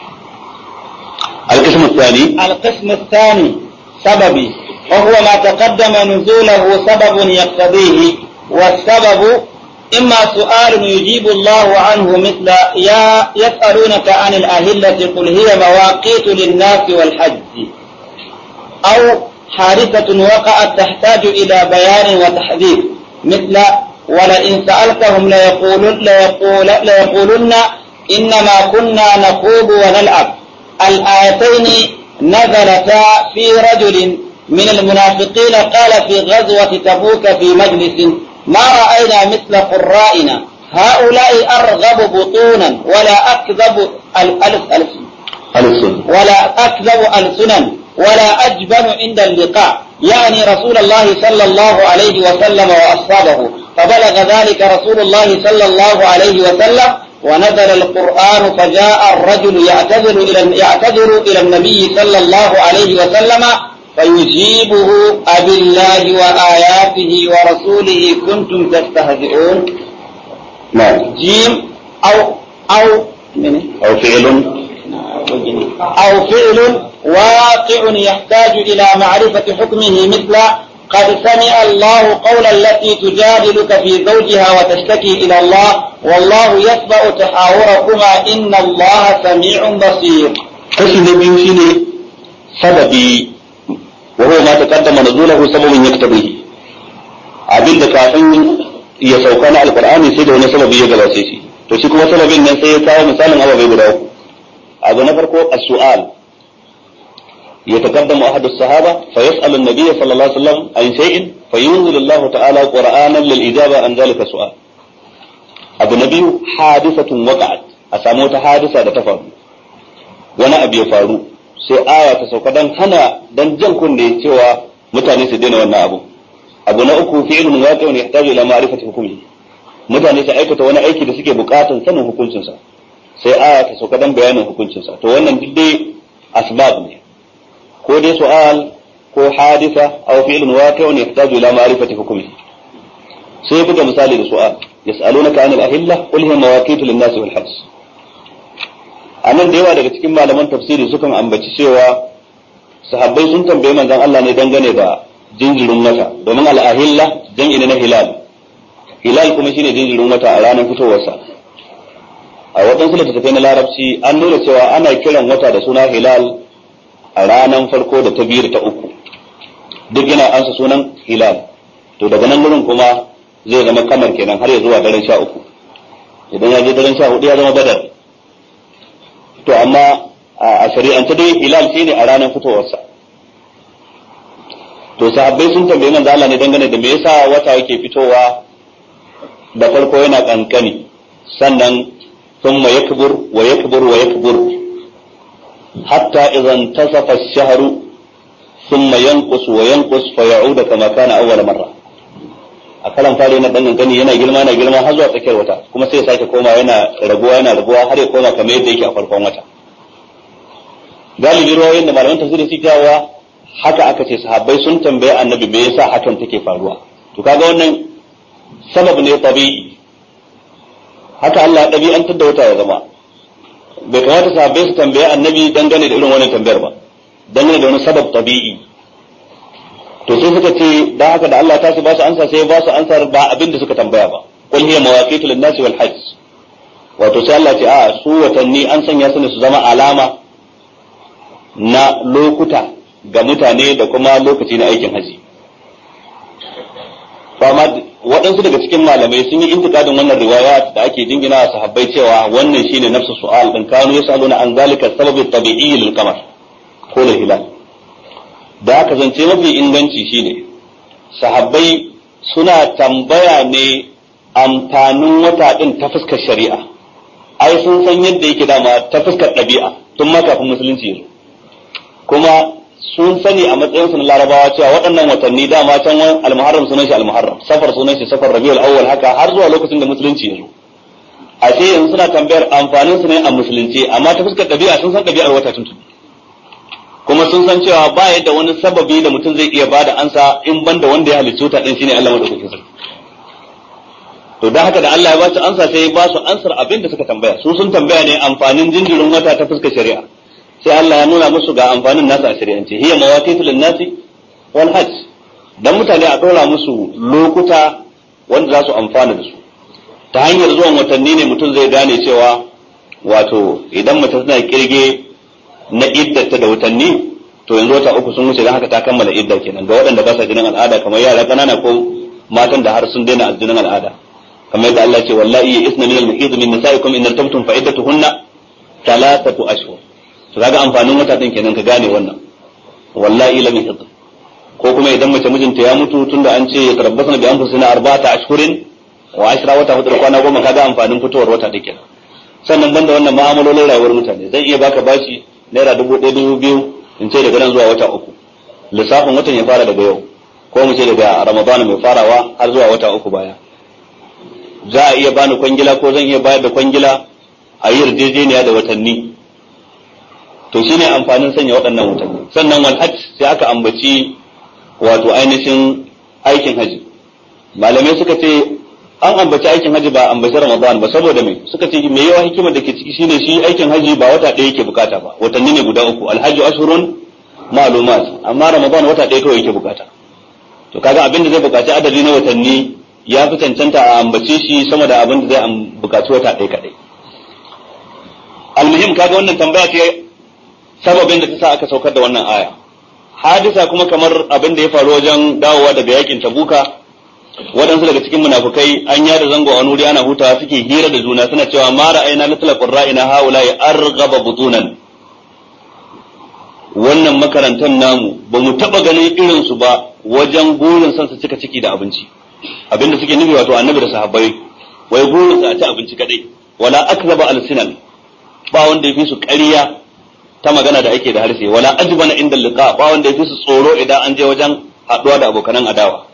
[SPEAKER 4] القسم الثاني
[SPEAKER 2] القسم الثاني سببي وهو ما تقدم نزوله سبب يقتضيه والسبب إما سؤال يجيب الله عنه مثل يا يسألونك عن الأهلة قل هي مواقيت للناس والحج أو حادثة وقعت تحتاج إلى بيان وتحذير مثل ولئن سألتهم ليقولن, ليقول ليقولن إنما كنا نخوض ونلعب الآيتين نزلتا في رجل من المنافقين قال في غزوة تبوك في مجلس ما رأينا مثل قرائنا هؤلاء أرغب بطونا ولا أكذب الألف
[SPEAKER 4] السنة
[SPEAKER 2] ولا أكذب ألسنا ولا أجبن عند اللقاء يعني رسول الله صلى الله عليه وسلم وأصحابه فبلغ ذلك رسول الله صلى الله عليه وسلم ونزل القرآن فجاء الرجل يعتذر إلى يعتذر إلى النبي صلى الله عليه وسلم فيجيبه أبي الله وآياته ورسوله كنتم تستهزئون
[SPEAKER 4] نعم
[SPEAKER 2] جيم أو أو من
[SPEAKER 4] أو فعل
[SPEAKER 2] أو فعل واقع يحتاج إلى معرفة حكمه مثل قد سمع الله قول التي تجادلك في زوجها وتشتكي إلى الله والله يسمع تحاوركما إن الله سميع بصير
[SPEAKER 4] kashi na biyu shine sababi wa huwa ma taqaddama nuzulahu sababun yaktabihi abinda kafin ya sauka na alqur'ani sai da wani sababi ya gabace shi to shi kuma sababin nan sai ya kawo misalin ababai guda uku abu na farko as-su'al يتقدم أحد الصحابة فيسأل النبي صلى الله عليه وسلم عن شيء فينزل الله تعالى قرآنا للإجابة عن ذلك السؤال أبو نبي حادثة وقعت أساموت حادثة تفعل وانا أبي فارو sai aya ta sauka dan hana dan jan kunne cewa mutane su daina wannan abu abu na uku fi'lun waqi'un yahtaju ila ma'rifati hukmihi mutane su aikata wani aiki da suke bukatan sanin hukuncinsa sai aya ta sauka dan bayanin hukuncinsa to wannan duk dai asbab ne ko dai su'al ko hadisa aw fi'lun waqi'un yahtaju ila ma'rifati hukmihi sai buga misali da su'al yas'alunaka 'anil ahilla qul hiya mawaqitu lin-nasi wal hajj anan da yawa daga cikin malaman tafsiri sukan ambaci cewa sahabbai sun tambaye manzon Allah ne dangane da jinjirin wata domin al-ahilla jam'i ne na hilal hilal kuma shine jinjirin wata a ranar fitowarsa a waɗansu littattafai na larabci an nuna cewa ana kiran wata da suna hilal a ranar farko da ta biyu da ta uku duk yana ansa sunan hilal to daga nan gurin kuma zai zama kamar kenan har ya zuwa daren sha uku idan ya je daren sha hudu ya zama badar to amma a shari'ance dai hilal shine a ranar fitowarsa to sahabbai sun tambayi manzo Allah ne dangane da me yasa wata yake fitowa da farko yana kankani sannan thumma yakbur wa yakbur wa yakbur حتى إذا انتصف الشهر ثم ينقص وينقص فيعود كما كان أول مرة a kalan fari yana dan gani yana girma yana girma har zuwa tsakiyar wata kuma sai ya sake koma yana raguwa yana raguwa har ya koma kamar yadda yake a farkon wata galibi ruwayoyin da malaman tafsiri suke cewa haka aka ce sahabbai sun tambaye annabi me yasa hakan take faruwa to kaga wannan sabab ne tabi'i haka Allah ɗabi'antar da wata ya zama bai kamata sahabbai su tambaye annabi dangane da irin wannan tambayar ba dangane da wani sabab tabi'i to sai suka ce da haka da Allah ta su ba su ansa sai ba su ansar ba abin da suka tambaya ba qul hiya mawaqitu lin-nasi wal hajj wato sai Allah ce a su watanni an sanya su ne su zama alama na lokuta ga mutane da kuma lokaci na aikin haji fama waɗansu daga cikin malamai sun yi intikadin wannan riwaya da ake jingina a sahabbai cewa wannan shine nafsu su'al din kanu yasaluna an zalika sababi tabi'i lil qamar ko lil hilal da aka zance mafi inganci shine sahabbai suna tambaya ne amfanin wata din ta fuskar shari'a ai sun san yadda yake dama ta fuskar ɗabi'a tun ma kafin musulunci yanzu kuma sun sani a matsayin su na larabawa cewa waɗannan watanni dama can wani almuharram sunan shi almuharram safar sunan shi safar rabiul awwal haka har zuwa lokacin da musulunci yanzu a ce yanzu suna tambayar amfanin su ne a musulunci amma ta fuskar ɗabi'a sun san ɗabi'ar wata tun kuma sun san cewa ba yadda wani sababi da mutum zai iya bada ansa in banda wanda ya halicci wuta din shine Allah madaukakin sarki to dan haka da Allah ya ba su ansa sai ya ba su ansar abin da suka tambaya su sun tambaya ne amfanin jinjirin wata ta fuskar shari'a sai Allah ya nuna musu ga amfanin nasu a shari'ance hiya mawaqitu lin-nasi wal hajj dan mutane a dora musu lokuta wanda za su amfana da su ta hanyar zuwan watanni ne mutum zai gane cewa wato idan mace tana kirge na iddata da watanni to yanzu wata uku sun wuce dan haka ta kammala idda kenan ga waɗanda ba sa jinin al'ada kamar yara ƙanana ko matan da har sun daina jinin al'ada kamar yadda Allah ce wallahi isna min al-mahid min nisaikum in irtabtum fa iddatuhunna thalathatu ashhur to kaga amfanin wata din kenan ka gane wannan wallahi lam yahid ko kuma idan mace mijinta ya mutu tunda an ce ya tarabbasna bi anfusina arba'ata ashhurin wa ashra wata hudu kwana goma kaga amfanin fitowar wata din kenan sannan banda wannan ma'amalolin rayuwar mutane zai iya baka bashi naira dubu ɗaya dubu biyu in ce daga nan zuwa wata uku lissafin watan ya fara daga yau ko mu ce daga ramadan mai farawa har zuwa wata uku baya za a iya bani kwangila ko zan iya bayar da kwangila a yi yarjejeniya da watanni to shine amfanin sanya waɗannan watanni sannan wal hajj sai aka ambaci wato ainihin aikin haji malamai suka ce an ambaci aikin haji ba ambaci ramadan ba saboda me suka ce me yawa hikimar da ke ciki shine shi aikin haji ba wata ɗaya yake bukata ba watanni ne guda uku alhaji ashurun ma'lumat amma ramadan wata ɗaya kawai yake bukata to kaga abin da zai bukaci adadi na watanni ya fi cancanta a ambace shi sama da abin da zai bukaci wata ɗaya kaɗai almuhim kaga wannan tambaya ce sababin da ta sa aka saukar da wannan aya hadisa kuma kamar abin da ya faru wajen dawowa daga yakin tabuka waɗansu daga cikin munafukai an yada zango a wuri ana hutawa suke hira da juna suna cewa ma ra'ayna mitla qurra'ina haula ya arghaba butunan wannan makarantar namu ba mu taba ganin irin su ba wajen gurin san su cika ciki da abinci abinda suke nufi wato annabi da sahabbai wai gurin su a ci abinci kadai wala akzaba alsinan ba wanda ya fi su ƙarya ta magana da ake da harshe wala ajbana inda liqa ba wanda ya fi su tsoro idan an je wajen haɗuwa da abokanan adawa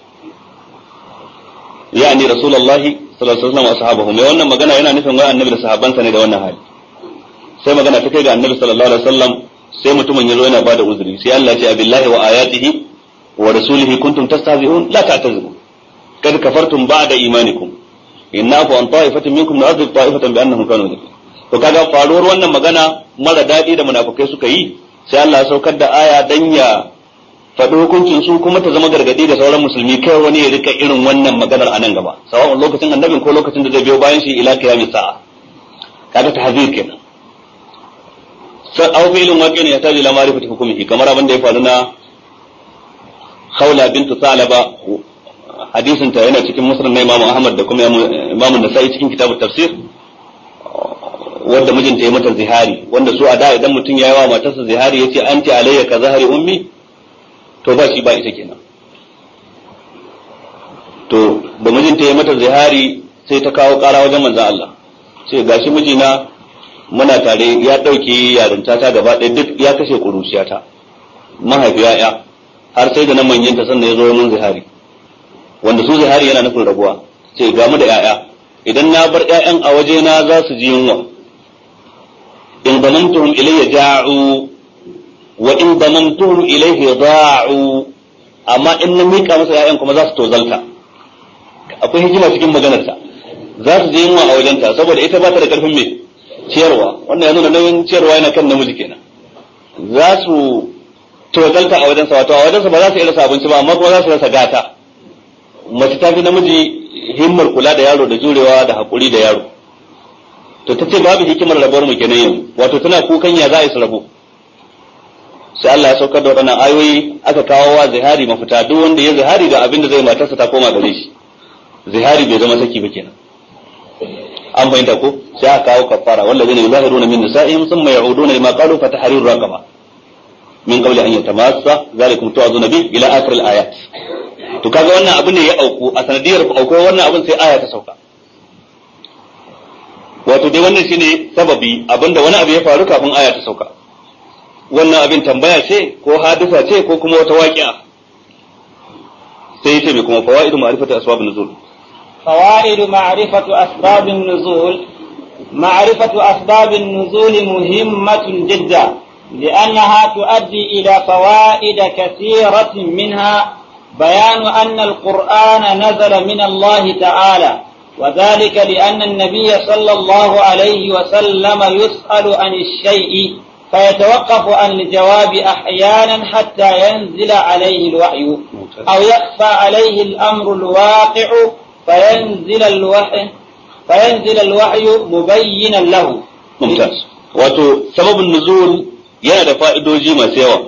[SPEAKER 4] yani rasulullahi sallallahu alaihi wasallam wa sahabahu mai wannan magana yana nufin wai annabi da sahabbansa ne da wannan hali sai magana ta kai ga annabi sallallahu alaihi wasallam sai mutumin ya zo yana bada uzuri sai Allah ya ce abillahi wa ayatihi wa rasulihi kuntum tastahzi'un la ta'tazuru kad kafartum ba'da imanikum inna fa an ta'ifatin minkum na'adhib ta'ifatan bi annahum kanu mujrimin to kaga faruwar wannan magana mara daɗi da munafukai suka yi sai Allah ya saukar da aya dan ya faɗi hukuncin su kuma ta zama gargadi ga sauran musulmi kai wani ya rika irin wannan maganar a nan gaba sawa'un lokacin annabin ko lokacin da zai biyo bayan shi ila kiyamis sa'a kaga tahzir kenan sai aw fi'lun waqi'in ya taji la ma'rifati hukumihi kamar abin da ya faru na Khawla bintu Salaba hadisin ta yana cikin musnad na Imam Ahmad da kuma Imam Nasa'i cikin kitabut tafsir wanda mijinta ya mata zihari wanda su a da idan mutum ya yi wa matarsa zihari ya ce an ce alayya ka zahari ummi to ba shi ba ita kenan to da mijinta ya mata zihari sai ta kawo kara wajen manzan Allah sai gashi mijina muna tare ya ɗauke yarinta ta gaba ɗaya duk ya kashe ƙuruciyata mahaifiya ya har sai da na manyanta sannan ya zo mun zihari wanda su zihari yana nufin rabuwa sai ga mu da 'ya'ya idan na bar 'ya'yan a waje na za su ji yunwa in damamtuhum ilayya ja'u wa in damamtuhum ilayhi da'u amma in na mika masa ƴaƴan kuma za su tozalta akwai hikima cikin maganarsa za su je yunwa a wajenta saboda ita ba ta da karfin mai ciyarwa wannan ya nuna nauyin ciyarwa yana kan namiji kenan za su tozalta a wajensa wato a wajensa ba za su iya rasa abinci ba amma kuma za su rasa gata mace ta fi namiji himmar kula da yaro da jurewa da haƙuri da yaro to ta ce babu hikimar rabuwar mu kenan yanzu wato tana kukan ya za a yi su rabu sai Allah ya saukar da waɗannan ayoyi aka kawo wa zihari mafita duk wanda ya zihari da abin da zai matarsa ta koma gare shi zihari bai zama saki ba kenan an fahimta ko sai aka kawo kafara wallazina yuzahiruna min nisa'ihim thumma ya'uduna lima qalu fa tahriru raqaba min qabli an yatamassa zalikum tu'azuna bi ila akhir al-ayat to kaga wannan abin ne ya auku a sanadiyar auku wannan abin sai aya ta sauka wato dai wannan shine sababi abinda wani abu ya faru kafin aya ta sauka wannan abin tambaya ce ko hadisa ce ko kuma wata waƙi'a sai yace mai kuma fawaidu ma'rifatu asbabun nuzul
[SPEAKER 2] فوائد معرفة أسباب النزول معرفة أسباب النزول مهمة جدا لأنها تؤدي إلى فوائد كثيرة منها بيان أن القرآن نزل من الله تعالى وذلك لأن النبي صلى الله عليه وسلم يسأل عن الشيء فيتوقف عن الجواب أحيانا حتى ينزل عليه الوحي أو يخفى عليه الأمر الواقع فينزل الوحي فينزل الوحي مبينا له
[SPEAKER 4] ممتاز wato sababin nuzul yana da fa'idoji masu yawa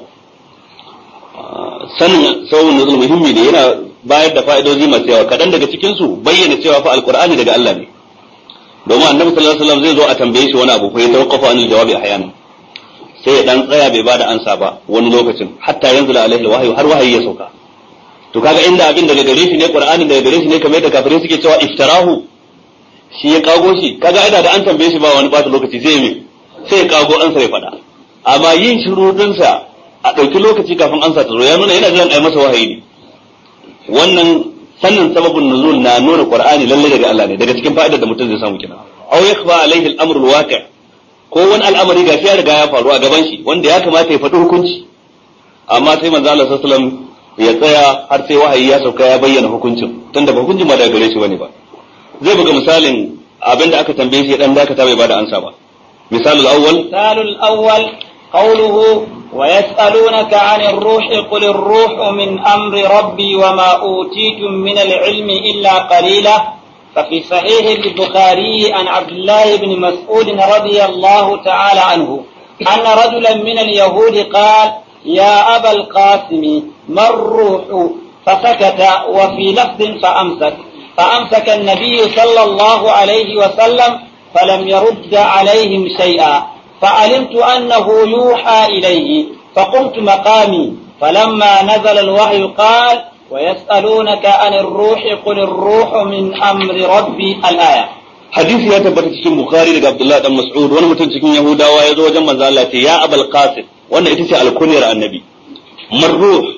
[SPEAKER 4] sanin sababin nuzul muhimmi ne yana bayar da fa'idoji masu yawa kaɗan daga cikinsu bayyana cewa fa alkur'ani daga Allah ne domin annabi sallallahu alaihi wasallam zai zo a tambaye shi wani abu ko ya tawaffafa anil jawabi ahyana sai ya dan tsaya bai bada ansa ba wani lokacin hatta yanzu alaihi alwahyu har wahayi ya sauka to kaga inda abin daga gare shi ne qur'anin daga gare shi ne kamar yadda kafirai suke cewa iftarahu shi ya kago shi kaga ina da an tambaye shi ba wani bata lokaci sai me sai ya kago ansa ya faɗa amma yin shiru dinsa a ɗauki lokaci kafin ansa ta zo ya nuna yana jiran ai masa wahayi ne wannan sannin sababin nuzul na nuna qur'ani lalle daga Allah ne daga cikin fa'idar da mutum zai samu kenan aw yakhfa alaihi al-amru al-waqi' ko wani al'amari gashi ya riga ya faru a gaban shi wanda ya kamata ya faɗi hukunci amma sai manzo Allah sallallahu alaihi wasallam ya tsaya har sai wahayi ya sauka ya bayyana hukuncin tunda ba hukuncin ba daga gare shi bane ba zai buga misalin abinda aka tambaye shi dan dakata bai bada ansa ba misalul awwal
[SPEAKER 2] misalul awwal قوله ويسألونك عن الروح قل الروح من أمر ربي وما أوتيتم من العلم إلا قليلا ففي صحيح البخاري عن عبد الله بن مسعود رضي الله تعالى عنه أن رجلا من اليهود قال يا أبا القاسم ما الروح فسكت وفي لفظ فأمسك فأمسك النبي صلى الله عليه وسلم فلم يرد عليهم شيئا فعلمت أنه يوحى إليه فقمت مقامي فلما نزل الوحي قال ويسألونك عن الروح قل الروح من أمر ربي الآية
[SPEAKER 4] hadisi ya tabbata cikin bukhari daga abdullahi dan mas'ud wani mutum cikin yahudawa ya zo wajen manzo Allah ce ya abul qasim wannan ita ce alkunyar annabi marruh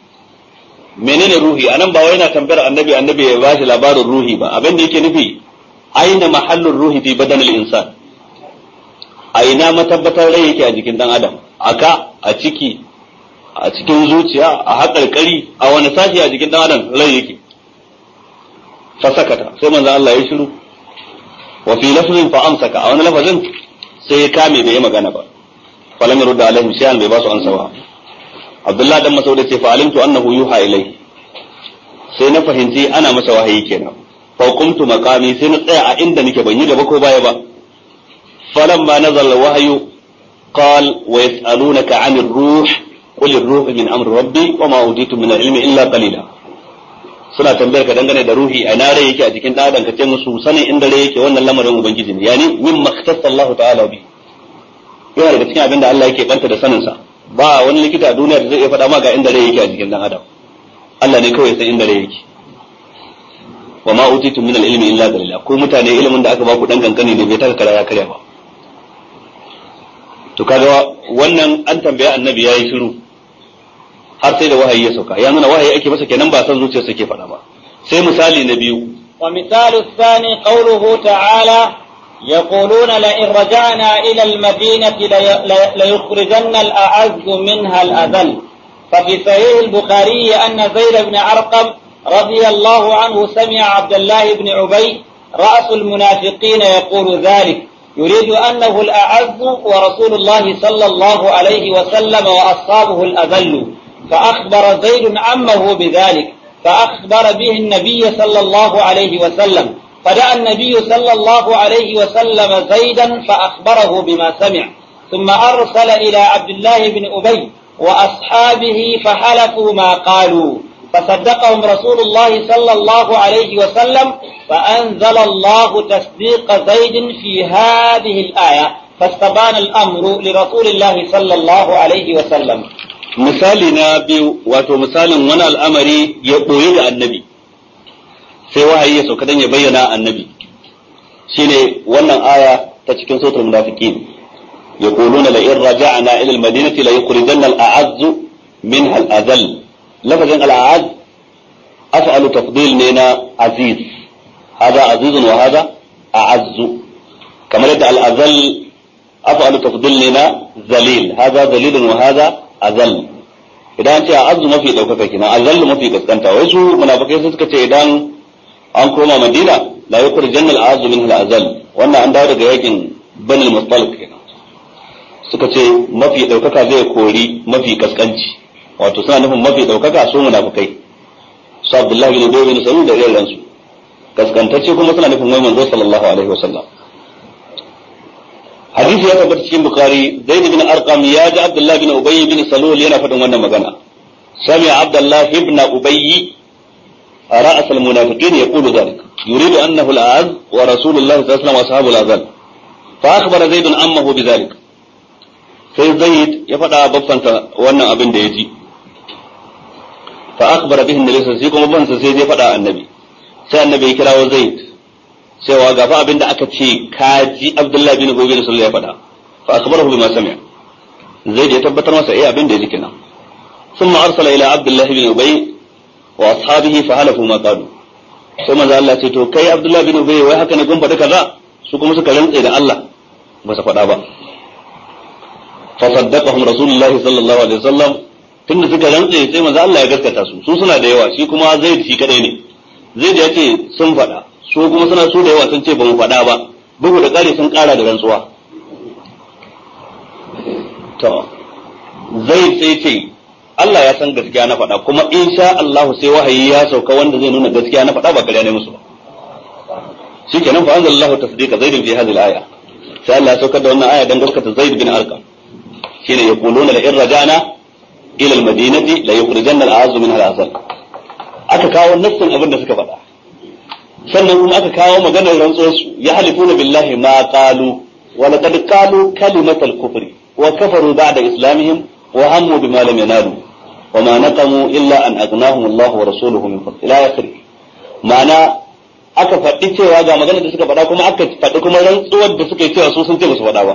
[SPEAKER 4] menene ruhi anan ba wai yana tambayar annabi annabi ya bashi labarin ruhi ba abin da yake nufi aina mahallur ruhi fi badanil insan a ina matabbatar rai yake a jikin dan adam aka a ciki a cikin zuciya a haƙarƙari a wani sashi a jikin dan adam rai yake fasakata sai manzo Allah ya shiru wa fi lafzin fa amsaka a wani lafazin sai ya kame bai yi magana ba falam yurda alaihim shay'an bai ba su ansa ba Abdullah dan Mas'ud ce fa alimtu annahu yuha ilai sai na fahimci ana masa wahayi kenan fa qumtu maqami sai na tsaya a inda nake ban yi gaba ko baya ba falamma nazala wahyu قال ويسألونك عن الروح قل الروح من أمر ربي وما أوتيت من العلم إلا قليلا suna tambayar ka dangane da ruhi a nare yake a cikin ɗadan ka ce musu sanin inda rai yake wannan lamarin ubangiji ne yani min maktasa Allah ta'ala bi yana daga cikin abin da Allah yake banta da sanin sa ba wani likita a duniya da zai iya faɗa ma ga inda rai yake a cikin dan adam Allah ne kawai san inda rai yake wa ma utitu min al-ilmi illa qalila ko mutane ilimin da aka ba ku dan kankani ne bai taka kara ya karya ba to kaga wannan an tambaya annabi yayi shiru har sai da wahayi ya sauka ya nuna wahayi ake masa kenan ba san zuciyarsa ke faɗa ba sai misali na biyu
[SPEAKER 2] ومثال الثاني قوله تعالى يقولون لئن رجعنا إلى المدينة لي- لي- ليخرجن الأعز منها الأذل ففي صحيح البخاري أن زيد بن أرقم رضي الله عنه سمع عبد الله بن عبي رأس المنافقين يقول ذلك يريد أنه الأعز ورسول الله صلى الله عليه وسلم وأصحابه الأذل فأخبر زيد عمه بذلك فأخبر به النبي صلى الله عليه وسلم فدعا النبي صلى الله عليه وسلم زيدا فأخبره بما سمع ثم أرسل إلى عبد الله بن أبي وأصحابه فحلفوا ما قالوا فصدقهم رسول الله صلى الله عليه وسلم فأنزل الله تصديق زيد في هذه الآية فاستبان الأمر لرسول الله صلى الله عليه وسلم
[SPEAKER 4] misali na biyu wato misalin wani al'amari ya ɓoye da annabi sai wahayi ya sauka dan ya bayyana annabi shine wannan aya ta cikin suratul munafiqin yaquluna la in raja'na ila al-madinati la yukhrijanna al-a'azz minha al-azall lafazin al-a'azz af'alu tafdil ne na aziz hada azizun wa hada a'azzu kamar yadda al-azall af'alu tafdil ne na zalil hada zalilun wa hada azal idan ce a azu mafi ɗaukaka kina azal mafi gaskanta wai su munafikai sun suka ce idan an koma madina la yukur jannal azu min al azal wannan an dawo daga yakin banil mustalik kenan suka ce mafi ɗaukaka zai kori mafi kaskanci wato suna nufin mafi ɗaukaka su munafikai su abdullahi bin ubay bin salul da irin su kaskantacce kuma suna nufin wai manzo sallallahu alaihi wasallam hadisi ya tabbata cikin bukari zaid bin arqam ya ji abdullah bin ubay bin salul yana faɗin wannan magana sami abdullah ibn ubay رأس المنافقين يقول ذلك يريد أنه الأعز ورسول الله صلى الله عليه وسلم وأصحابه الأذل فأخبر زيد أمه بذلك sai zaid ya faɗa babbansa wannan abin da ya ji fa akhbara bihi annabi sai kuma babbansa sai ya faɗa annabi sai annabi ya kirawo zaid cewa gafa abin da aka ce kaji Abdullahi bin Ubay bin Sulaiman ya faɗa fa akhbarahu bima sami'a Zaid ya tabbatar masa eh abin da ya ji kenan thumma arsala ila Abdullahi bin Ubay wa ashabihi fa halafu ma qalu sai manzo Allah ce to kai Abdullahi bin Ubay wai haka ne kun faɗi kaza su kuma suka rantse da Allah ba su faɗa ba fa saddaqahum rasulullahi sallallahu alaihi wasallam tunda suka rantse sai manzo Allah ya gaskata su su suna da yawa shi kuma Zaid shi kadai ne Zaid ya ce sun faɗa su kuma suna su da yawa sun ce ba mu faɗa ba bugu da ƙari sun ƙara da rantsuwa to zai sai ce Allah ya san gaskiya na faɗa kuma insha Allah sai wahayi ya sauka wanda zai nuna gaskiya na faɗa ba ƙarya ne musu ba shikenan fa anzalallahu tasdiqa zaid fi hadhihi al-aya sai Allah ya saukar da wannan aya dan gaskata zaid bin arqam shine yaquluna la in rajana ila al-madinati la yukhrijanna al-a'azzu minha al-azal aka kawo nassin abin da suka faɗa sannan kuma aka kawo maganar rantsuwarsu ya halifuna billahi ma qalu wa laqad qalu kalimatal kufri wa kafaru ba'da islamihim wa hammu bima lam yanalu wa ma naqamu illa an aghnahum Allah wa rasuluhu min fadli ila akhirih ma'ana aka faɗi cewa ga maganar da suka faɗa kuma aka faɗi kuma rantsuwar da suka yi cewa su sun ce ba su faɗa ba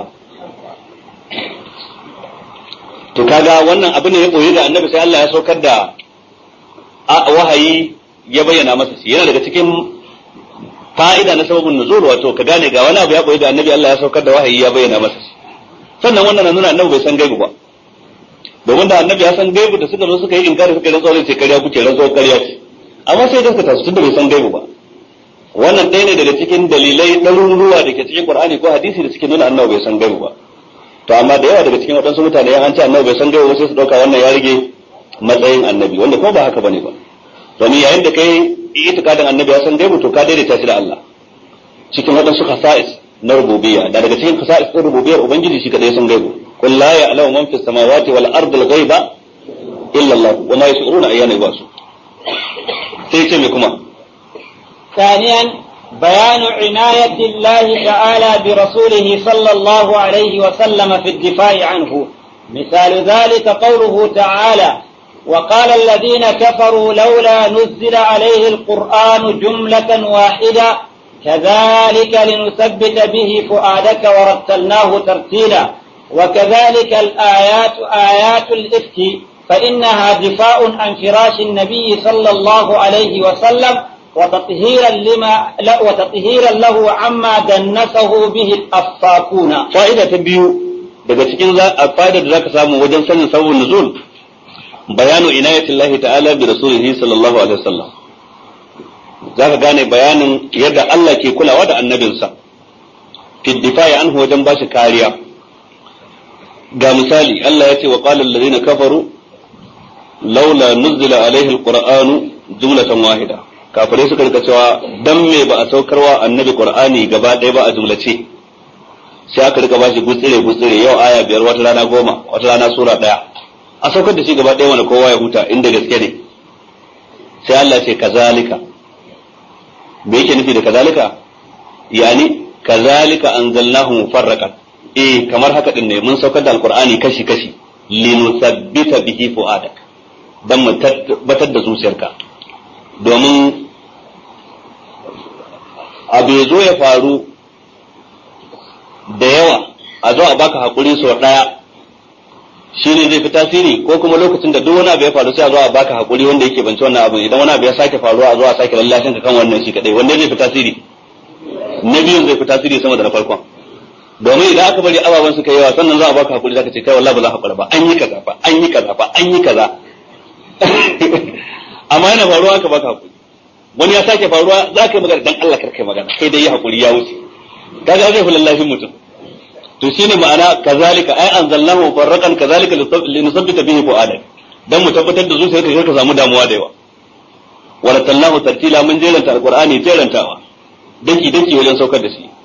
[SPEAKER 4] to kaga wannan abu ne ya koyi da annabi sai Allah ya saukar da wahayi ya bayyana masa shi yana daga cikin fa'ida na sababin nuzul wato ka gane ga wani abu ya koyi da annabi Allah ya saukar da wahayi ya bayyana masa sannan wannan na nuna annabi bai san gaibu ba domin da annabi ya san gaibu da suka zo suka yi inkari suka yi rantsuwa zai ce karya kuke rantsuwa karya ce amma sai gaskata su tunda bai san gaibu ba wannan ɗaya ne daga cikin dalilai ɗaruruwa da ke cikin Qur'ani ko hadisi da suke nuna annabi bai san gaibu ba to amma da yawa daga cikin waɗansu mutane an ce annabi bai san gaibu ba sai su ɗauka wannan ya rage matsayin annabi wanda kuma ba haka bane ba domin yayin da kai itikadin annabi ya san gaibu to ka daidaita shi da Allah cikin waɗansu khasa'is na rububiyya da daga cikin khasa'is ɗin rububiyyar ubangiji shi kadai san gaibu qul la ya'lamu man fis samawati wal ardi al ghaiba illa Allah wa ma yash'uruna ayyana yub'asu sai ce me kuma
[SPEAKER 2] ثانيا بيان عناية الله تعالى برسوله صلى الله عليه وسلم في الدفاع عنه مثال ذلك قوله تعالى وقال الذين كفروا لولا نزل عليه القرآن جملة واحدة كذلك لنثبت به فؤادك ورتلناه ترتيلا وكذلك الآيات آيات الإفك فإنها دفاع عن فراش النبي صلى الله عليه وسلم وتطهيرا لما لا وتطهيرا له عما دنسه به الأفاكون
[SPEAKER 4] fa'ida ta biyu daga cikin fa'ida da zaka samu wajen sanin sabon nuzul bayanu inayatillahi ta'ala bi rasulihi sallallahu alaihi wasallam zaka gane bayanin yadda Allah ke kulawa da annabinsa fi difa'i anhu wajen bashi kariya ga misali Allah ya ce wa qala alladhina kafaru laula nuzila alaihi alqur'anu jumlatan wahida kafirai suka rika cewa dan me ba a saukarwa annabi qur'ani gaba ɗaya ba a jumlace sai aka rika bashi gutsire gutsire yau aya biyar wata rana goma wata rana sura ɗaya a saukar da shi gaba ɗaya wanda kowa ya huta inda gaske ne sai Allah ce kazalika me yake nufi da kazalika yani kazalika anzalnahu mufarraqan eh kamar haka din ne mun saukar da alqur'ani kashi kashi linusabbita bihi fuadak dan mu tabbatar da zuciyarka domin abu zo ya faru da yawa a zo a baka hakuri sau daya shi ne zai fi tasiri ko kuma lokacin da duk wani abu ya faru sai a zo a baka hakuri wanda yake bance wannan abu idan wani abu ya sake faruwa a zo a sake lallashin ka kan wannan shi kadai wanda zai fi tasiri na biyun zai fi tasiri sama da na farkon domin idan aka bari ababen suka yawa sannan za a baka hakuri zaka ce kai wallahi ba za ka ba an yi kaza fa an yi kaza fa an yi kaza amma yana faruwa aka baka hakuri wani ya sake faruwa za ka yi magana dan Allah karkai magana kai dai yi hakuri ya wuce kaga zai fi lallashin mutum to shine ma'ana kazalika ai anzalnahu farraqan kazalika linusabbita bihi fu'adak dan mu tabbatar da zuciyarka ka samu damuwa da yawa wala tallahu tartila mun jeranta alqur'ani jerantawa daki daki wajen saukar da shi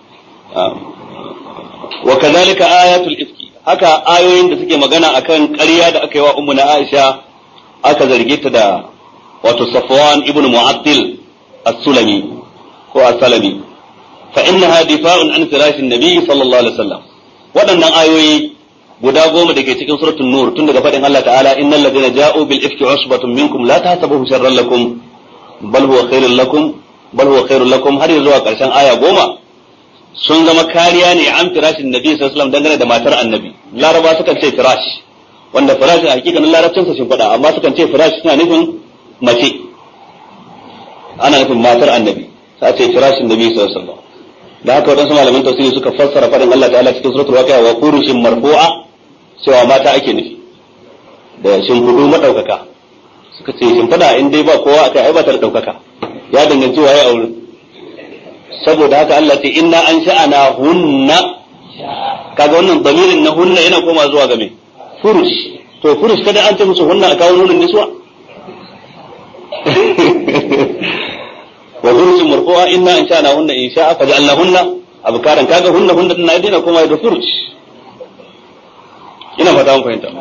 [SPEAKER 4] wa kazalika ayatul ifki haka ayoyin da suke magana akan ƙarya da aka yi wa ummu na Aisha aka zarge ta da wato Safwan ibn Mu'attil as-Sulami ko as-Salami fa innaha difa'un an firashin nabi sallallahu alaihi wasallam waɗannan ayoyi guda goma da ke cikin suratul nur tun daga faɗin Allah ta'ala innal ladina ja'u bil ifki usbatun minkum la tahsabuhu sharran lakum bal huwa khairul lakum bal huwa khairul lakum har zuwa ƙarshen aya goma sun zama kariya ne an firashin nabi sallallahu alaihi wasallam dangane da matar annabi laraba sukan ce firash wanda firash a hakikanin larabcin sa sun faɗa amma sukan ce firash suna nufin mace ana nufin matar annabi sai ce firashin nabi sallallahu alaihi wasallam da haka wadansu malaman tafsiri suka fassara faɗin Allah ta'ala cikin suratul waqi'a wa furushin marfu'a cewa mata ake nufi da shimfiɗu madaukaka suka ce shimfiɗa in dai ba kowa akai ai ba ta da daukaka ya danganci waye aure saboda haka Allah ce inna an sha'ana hunna kaga wannan damirin na hunna yana koma zuwa ga me furush to furush kada an ce musu hunna a kawo nunin niswa wa furushin marfu'a inna an sha'ana hunna in sha'a fa ja'alna hunna abkaran kaga hunna hunna din na dina koma da furush ina fata mun fahimta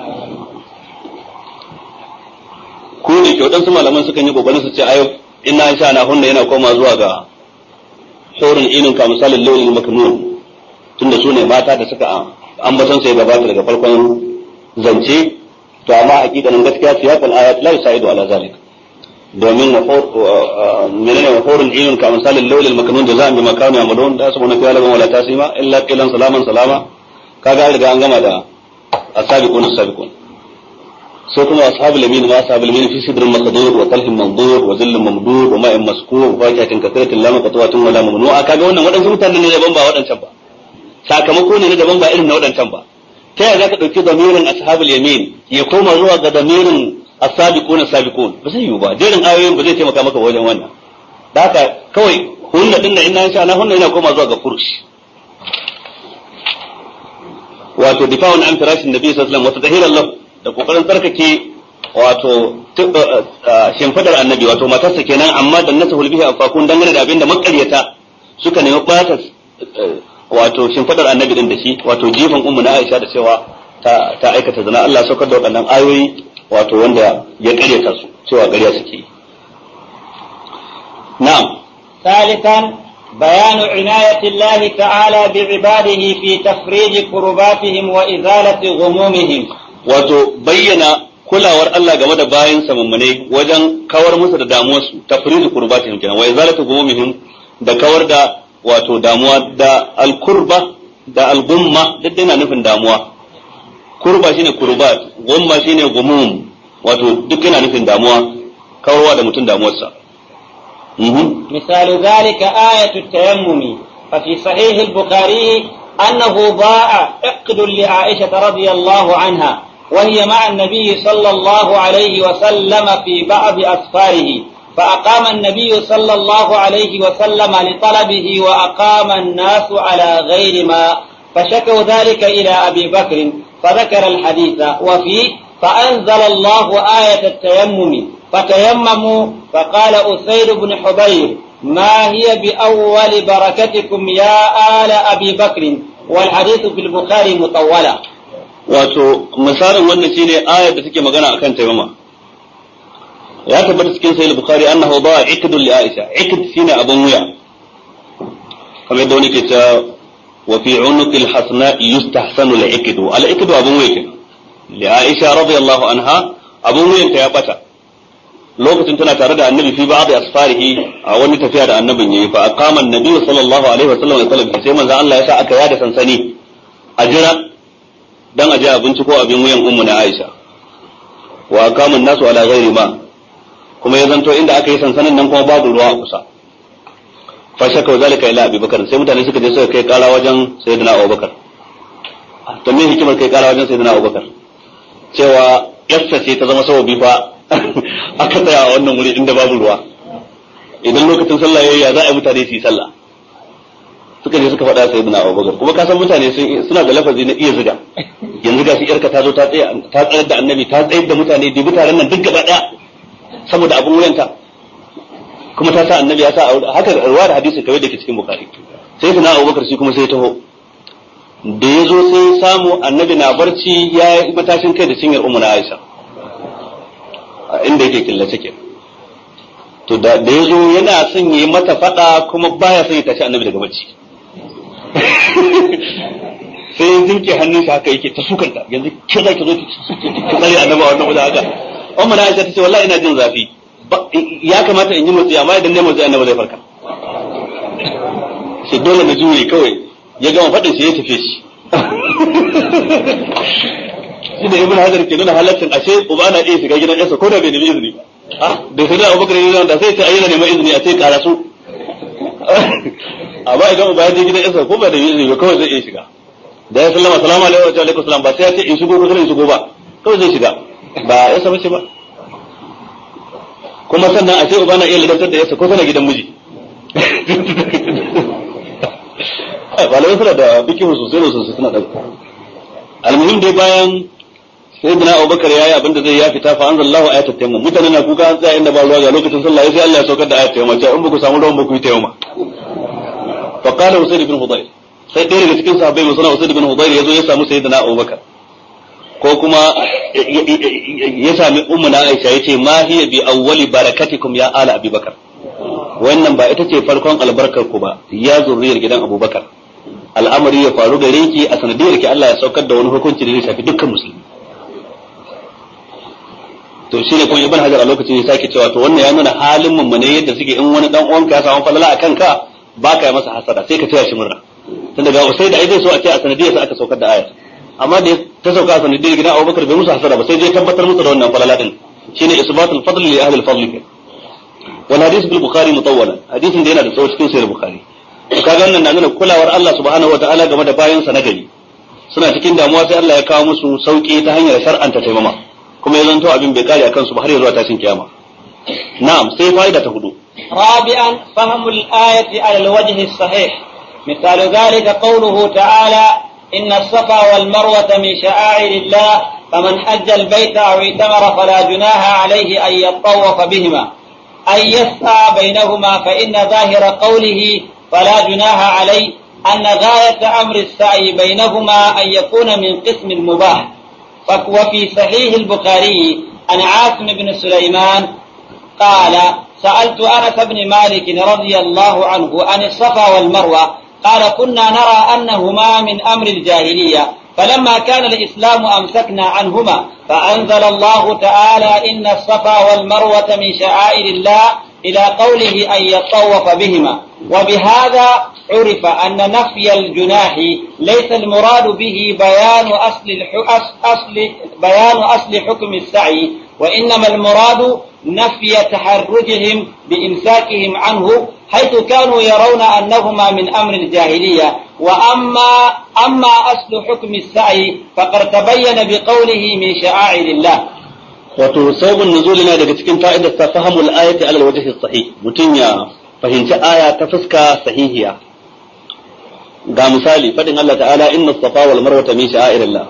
[SPEAKER 4] ko ne ke waɗansu malaman sukan yi kokarin su ce ayo inna an sha'ana hunna yana koma zuwa ga saurin inin ka misalin launin maknun tunda su ne mata da suka ambaton sai gabata daga farkon zance to amma hakikanin gaskiya siyaqul ayat la yusaidu ala zalik domin menene wa hurun inin ka misalin launin maknun da za'an bi makanu yamalun da su fi alaban wala tasima illa qilan salaman salama kaga riga an gama da asabiqun asabiqun sai kuma ashabul yamin wa ashabul yamin fi sidrin maqdur wa talhin mandur wa zillin mamdud wa ma'in maskur wa fakihatin kathiratin la maqtuwatin wa la mamnu'a kaga wannan wadansu mutane ne daban ba wadancan ba sakamako ne daban ba irin na wadancan ba ta yaya zaka dauki damirin ashabul yamin ya koma zuwa ga damirin as-sabiquna sabiqun ba zai yiwu ba jerin ayoyin ba zai taimaka maka wajen wannan da haka kawai hunna din da inna insha Allah hunna yana koma zuwa ga furush wato difa'un an firashin nabi sallallahu alaihi wasallam wa tadhiran lahu da kokarin tsarkake wato shimfidar annabi wato matarsa kenan amma da nasa hulbihi a fakun dangane da abinda makaryata suka nemi bata wato shimfidar annabi din da shi wato jifan ummu na Aisha da cewa ta, ta aikata zina Allah saukar da waɗannan ayoyi wato wanda ya karyata su cewa ƙarya suke na'am
[SPEAKER 2] ثالثا بيان عناية الله تعالى بعباده في تفريج كرباتهم وإزالة غمومهم
[SPEAKER 4] wato bayyana kulawar Allah game da bayan mummune wajen kawar musu da damuwarsu tafrizu kurbatihim kenan wa izalatu gumumihim da kawar da wato damuwa da alkurba da algumma duk yana nufin damuwa kurba shine kurbat gumma shine gumum wato duk yana nufin damuwa kawarwa da mutum damuwarsa
[SPEAKER 2] مثال ذلك آية التيمم ففي صحيح البخاري أنه ضاع عقد لعائشة رضي الله عنها وهي مع النبي صلى الله عليه وسلم في بعض أسفاره فأقام النبي صلى الله عليه وسلم لطلبه وأقام الناس على غير ما فشكوا ذلك إلى أبي بكر فذكر الحديث وفيه فأنزل الله آية التيمم فتيمموا فقال أسيد بن حبير ما هي بأول بركتكم يا آل أبي بكر والحديث في البخاري مطولة
[SPEAKER 4] wato misalin wannan shine ayar da take magana akan taimama ya tabbata cikin sahih bukhari annahu ba ikdul li aisha ikd shine abun wuya kamar yadda wani ke cewa wa fi unuqil hasna yustahsanu al ikdu al ikdu abun wuya kenan li aisha radiyallahu anha abun wuyan ta ya bata lokacin tana tare da annabi fi ba'd asfarihi a wani tafiya da annabin yayi fa aqama annabi sallallahu alaihi wasallam sai manzo Allah ya sa aka yada sansani a jira dan aje abinci ko abin wuyan ummu na Aisha wa akamun nasu ala ghairi ma kuma ya zanto inda aka yi sansanin nan kuma babu ruwa a kusa fa shaka zalika ila Abi Bakar sai mutane suka je suka kai kara wajen Sayyidina Abu Bakar to me hikimar kai kara wajen Sayyidina Abu Bakar cewa yassa ce ta zama sababi fa aka tsaya a wannan wuri inda babu ruwa idan lokacin sallah yayi ya za a yi mutane su yi sallah suka je suka faɗa sai ibn Abubakar kuma ka san mutane suna da lafazi na iya zuga yanzu ga shi yarka ta zo ta tsaya ta tsayar da annabi ta tsayar da mutane dubi taron nan duk gaba daya saboda abun wuyanta kuma ta sa annabi ya sa haka ruwa da hadisi kawai da ke cikin bukari sai ibn Abubakar shi kuma sai taho da ya zo sai samu annabi na barci ya yi matashin kai da cinyar ummu na Aisha inda yake killace ke to da ya zo yana son yi mata fada kuma baya son ya tashi annabi daga bacci sai ya jinke hannun shi haka yake ta sukanta yanzu ke za ki zo ki tsare annabi a wannan wajen haka amma na aisha ta ce wallahi ina jin zafi ya kamata in yi motsi amma idan ne motsi annabi zai farka sai dole na juye kawai ya gama faɗin shi ya tafi shi shi da ibn hajar ke nuna halaccin ashe uba na iya shiga gidan yarsa ko da bai nemi izini ba da sai da abubakar ne da sai ta ayyana neman izini a sai karasu amma idan uba ya je gidan yarsa ko ba da izini ba kawai zai iya shiga da ya sallama salamu alaikum wa alaikum salam ba sai ya ce in shigo ko in shigo ba kawai zai shiga ba ya saba ce ba kuma sannan a ce uba na iya lidantar da yarsa ko tana gidan miji malamai suna da bikin sosai da sosai suna da almuhim dai bayan sai dana abubakar ya yi abin da zai ya fita fa anzalallahu ayatul tayammum mutane na kuka an tsaya inda ba ruwa ga lokacin sallah sai Allah ya saukar da ayatul tayammum cewa in ba ku samu ruwan ba ku yi tayammum fa qala usayd ibn hudayr sai ɗaya daga cikin sahabbai mai suna usayd ibn hudayr yazo ya samu sayyidina abubakar ko kuma ya sami ummu na aisha yace ma hiya bi awwali barakatikum ya ala abubakar wannan ba ita ce farkon albarkar ku ba ya zurriyar gidan abubakar al'amari ya faru gare ki a sanadiyar ki Allah ya saukar da wani hukunci da zai shafi dukkan musulmi to shine kuma ibn hajar a lokacin ya sake cewa to wannan ya nuna halin mu ne yadda suke in wani dan uwanka ya samu falala a kanka ba ka yi masa hasada sai ka taya shi murna tun daga usai da ai zai so a ce a sanadiyar sa aka saukar da ayat amma da ta sauka a sanadiyar gidan Abubakar bai musu hasada ba sai dai tabbatar musu da wannan falala din shine isbatul fadl li ahli al-fadl wal hadith bil bukhari mutawwalan hadisin da yana da tsawo cikin sahih bukhari to kaga wannan na nuna kulawar Allah subhanahu wataala game da bayan sa na gari suna cikin damuwa sai Allah ya kawo musu sauki ta hanyar shar'anta taimama kuma ya zanto abin bai kare akan su ba har zuwa tashin kiyama na'am sai fa'ida ta hudu
[SPEAKER 2] رابعا فهم الآية على الوجه الصحيح مثال ذلك قوله تعالى إن الصفا والمروة من شعائر الله فمن حج البيت أو اعتمر فلا جناح عليه أن يطوف بهما أن يسعى بينهما فإن ظاهر قوله فلا جناح عليه أن غاية أمر السعي بينهما أن يكون من قسم المباح وفي صحيح البخاري عن عاصم بن سليمان قال سألت أنس بن مالك رضي الله عنه عن الصفا والمروة قال كنا نرى أنهما من أمر الجاهلية فلما كان الإسلام أمسكنا عنهما فأنزل الله تعالى إن الصفا والمروة من شعائر الله إلى قوله أن يطوف بهما وبهذا عرف أن نفي الجناح ليس المراد به بيان أصل أصل بيان أصل حكم السعي وإنما المراد نفي تحرجهم بإمساكهم عنه حيث كانوا يرون أنهما من أمر الجاهلية وأما أما أصل حكم السعي فقد تبين بقوله من شعائر الله
[SPEAKER 4] wato sabon nuzuli na daga cikin fa'idar ta fahimul ayati ala wajhi sahih mutum ya fahimci aya ta fuska sahihiya ga misali fadin Allah ta'ala inna safa wal marwa min sha'irillah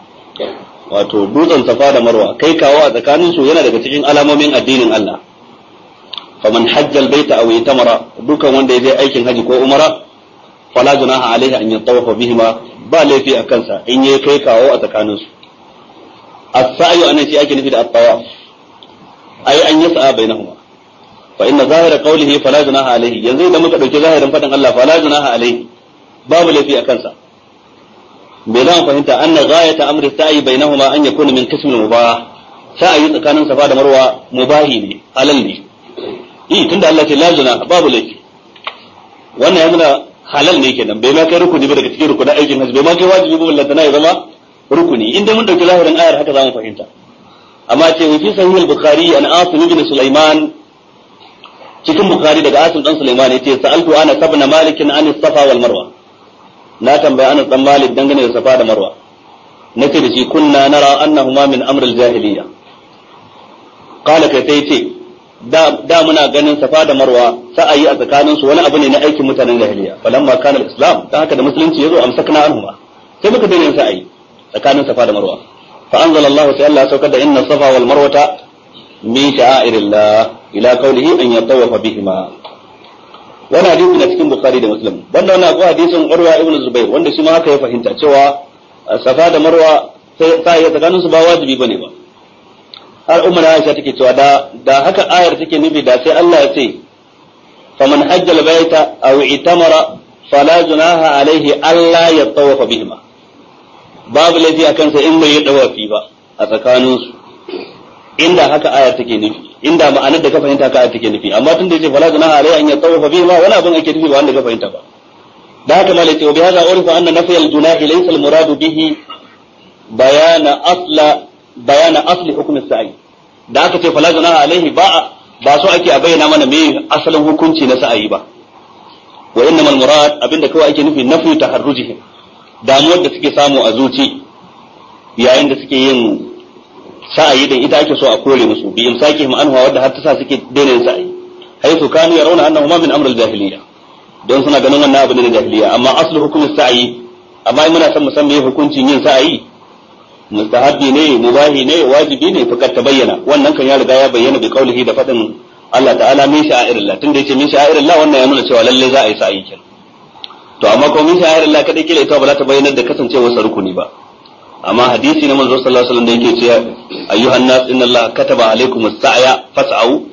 [SPEAKER 4] wato dutsen safa da marwa kai kawo a tsakanin su yana daga cikin alamomin addinin Allah faman hajja albayta aw itamara dukan wanda ya je aikin haji ko umara fala junaha alaihi an yatawafa bihima ba laifi a kansa in yayi kai kawo a tsakanin su as-sa'yu anan shi ake nufi da at-tawaf ai an yasa bainahuma fa inna zahira qawlihi fala junaha alaihi yanzu idan muka dauki zahirin fadin Allah fala junaha alaihi babu laifi a kansa me za mu fahimta anna ghayata amri sa'i bainahuma an yakuna min qism al-mubah sa'i tsakanin safa da marwa mubahi ne halal ne eh tunda Allah ce la junaha babu laifi wannan ya nuna halal ne kenan bai ma kai rukuni ba daga cikin rukunin aikin hajji bai ma kai wajibi ba ballantana ya zama rukuni inda mun dauki zahirin ayar haka za mu fahimta amma ce wa fi sahih al-bukhari an asim ibn sulaiman cikin bukhari daga asim dan sulaiman yace sa'altu ana sabna malik an safa wal marwa na tambaya ana dan malik dangane da safa da marwa nace da shi kunna nara annahuma min amr al-jahiliya qala kai sai ce da muna ganin safa da marwa sa'ayi a tsakanin su wani abu ne na aikin mutanen jahiliya falamma kana al-islam dan haka da musulunci yazo amsakna anhuma sai muka daina yin sa'ayi tsakanin safa da marwa fa anzala Allah sai Allah saukar da inna safa wal marwata min sha'airillah ila qawlihi an yatawafa bihima wannan hadisi na cikin bukhari da muslim wanda wannan akwai hadisin urwa ibn zubair wanda shi ma haka ya fahimta cewa safa da marwa sai sai tsakanin su ba wajibi bane ba har umar Aisha take cewa da da haka ayar take nufi da sai Allah ya ce faman hajjal baita aw itamara fala junaha alaihi alla yatawafa bihima babu laifi a kansa in bai yi dawafi ba a tsakaninsu inda haka aya take nufi inda ma'anar da ka fahimta ka aya take nufi amma tun da yace fala junaha alai an yatawafa bihi ma wani abin ake nufi ba wanda ka fahimta ba da haka malai ce wa bihaza urifa anna nafy al junahi laysa al murad bihi bayana asla bayana asli hukm as sa'i da aka ce fala junaha alaihi ba ba so ake a bayyana mana me asalin hukunci na sa'ayi ba wa innamal murad abinda kawai ake nufi nafyu taharrujihim damuwar da suke samu a zuci yayin da suke yin sa'ayi da ita ake so a kore musu bi imsakihim anhu wadda har ta sa suke daina yin sa'ayi haythu kanu yarawna annahu ma min amr al-jahiliyya don suna ganin wannan abu ne na jahiliya amma aslu hukumin sa'ayi amma in muna son mu san me hukuncin yin sa'ayi mustahabbi ne mubahi ne wajibi ne fakar ta bayyana wannan kan ya riga ya bayyana bi qaulihi da fadin Allah ta'ala min sha'irillah tunda yace min sha'irillah wannan ya nuna cewa lalle za a yi sa'ayi kenan to amma ko min sha'ir Allah kadai kila ita ba za ta bayyana da kasancewar sa rukuni ba amma hadisi na manzo sallallahu alaihi wasallam da yake cewa ayyuhan nas inna Allah kataba alaikum as-sa'ya fas'au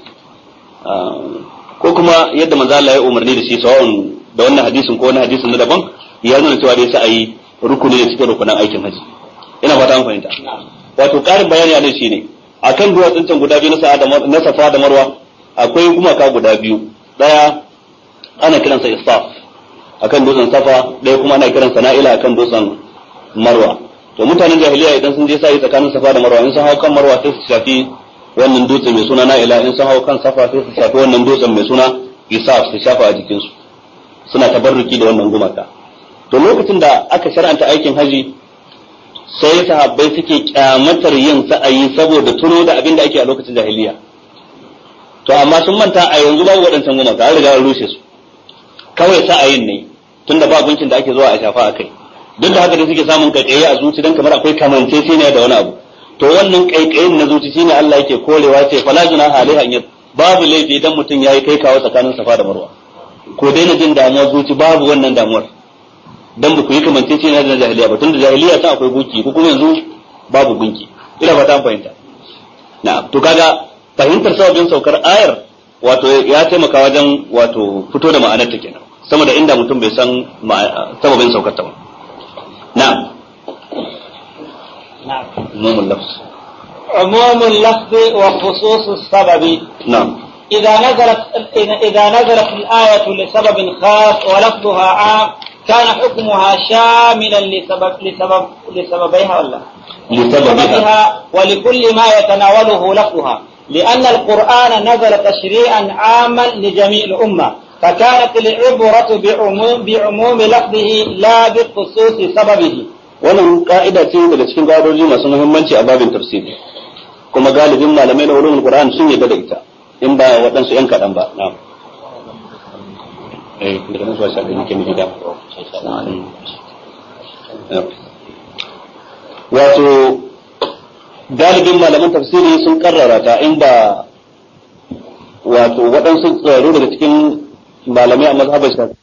[SPEAKER 4] ko kuma yadda manzo Allah ya umarni da shi sawa'un da wannan hadisin ko wani hadisin na daban ya nuna cewa dai sa'ayi rukuni ne cikin rukunan aikin haji ina fata an fahimta wato karin bayani a nan shine akan duwatsun can guda biyu na sa'a da na safa da marwa akwai gumaka guda biyu daya ana kiransa isaf akan dutsen safa ɗaya kuma ana kiran sana'ila akan dutsen marwa to mutanen jahiliya idan sun je sai tsakanin safa da marwa in sun hau kan marwa sai su shafi wannan dutse mai suna na'ila in sun hau kan safa sai su shafi wannan dutsen mai suna isaf su shafa a jikinsu suna tabarruki da wannan gumaka to lokacin da aka shar'anta aikin haji sai sahabbai suke kyamatar yin sa'ayi saboda tuno da abin da ake a lokacin jahiliya to amma sun manta a yanzu babu waɗancan gumaka an riga an rushe su kawai sa'ayin ne tunda ba gunkin da ake zuwa a shafa a kai duk da haka da suke samun kaikayi a zuci dan kamar akwai kamanceceniya da wani abu to wannan kaikayin na zuci shine Allah yake korewa ce fala junaha alaiha an babu laifi idan mutum yayi kai kawo tsakanin safa da marwa ko daina jin damuwar zuci babu wannan damuwar dan ba ku yi kamanceceniya da jahiliya ba tunda jahiliya ta akwai gunki ko kuma yanzu babu gunki ina fata an fahimta na'am to kaga fahimtar sababin saukar ayar wato ya taimaka wajen wato fito da ma'anar ta kenan sama da inda mutum bai san sababin saukar ta ba na'am
[SPEAKER 2] نعم
[SPEAKER 4] umumul lafz
[SPEAKER 2] عموم اللفظ وخصوص السبب
[SPEAKER 4] na'am
[SPEAKER 2] إذا نزلت إذا نزلت الآية لسبب خاص ولفظها عام كان حكمها شاملا لسبب لسبب لسببيها ولا
[SPEAKER 4] لسببها
[SPEAKER 2] لسببها ولكل ما يتناوله لفظها لأن القرآن نزل تشريعا عاما لجميع الأمة فكانت العبرة بعموم, بعموم لفظه لا بخصوص سببه
[SPEAKER 4] wannan ka'ida ce daga cikin ƙa'idoji masu muhimmanci a babin tafsiri kuma galibin malamai na ulumul qur'an sun yarda da ita in ba waɗansu yan kaɗan ba na'am eh daga nan zuwa sha ɗaya nake miji da wato galibin malaman tafsiri sun karrara ta in ba wato waɗansu tsaro daga cikin malamai a mazhabar shafi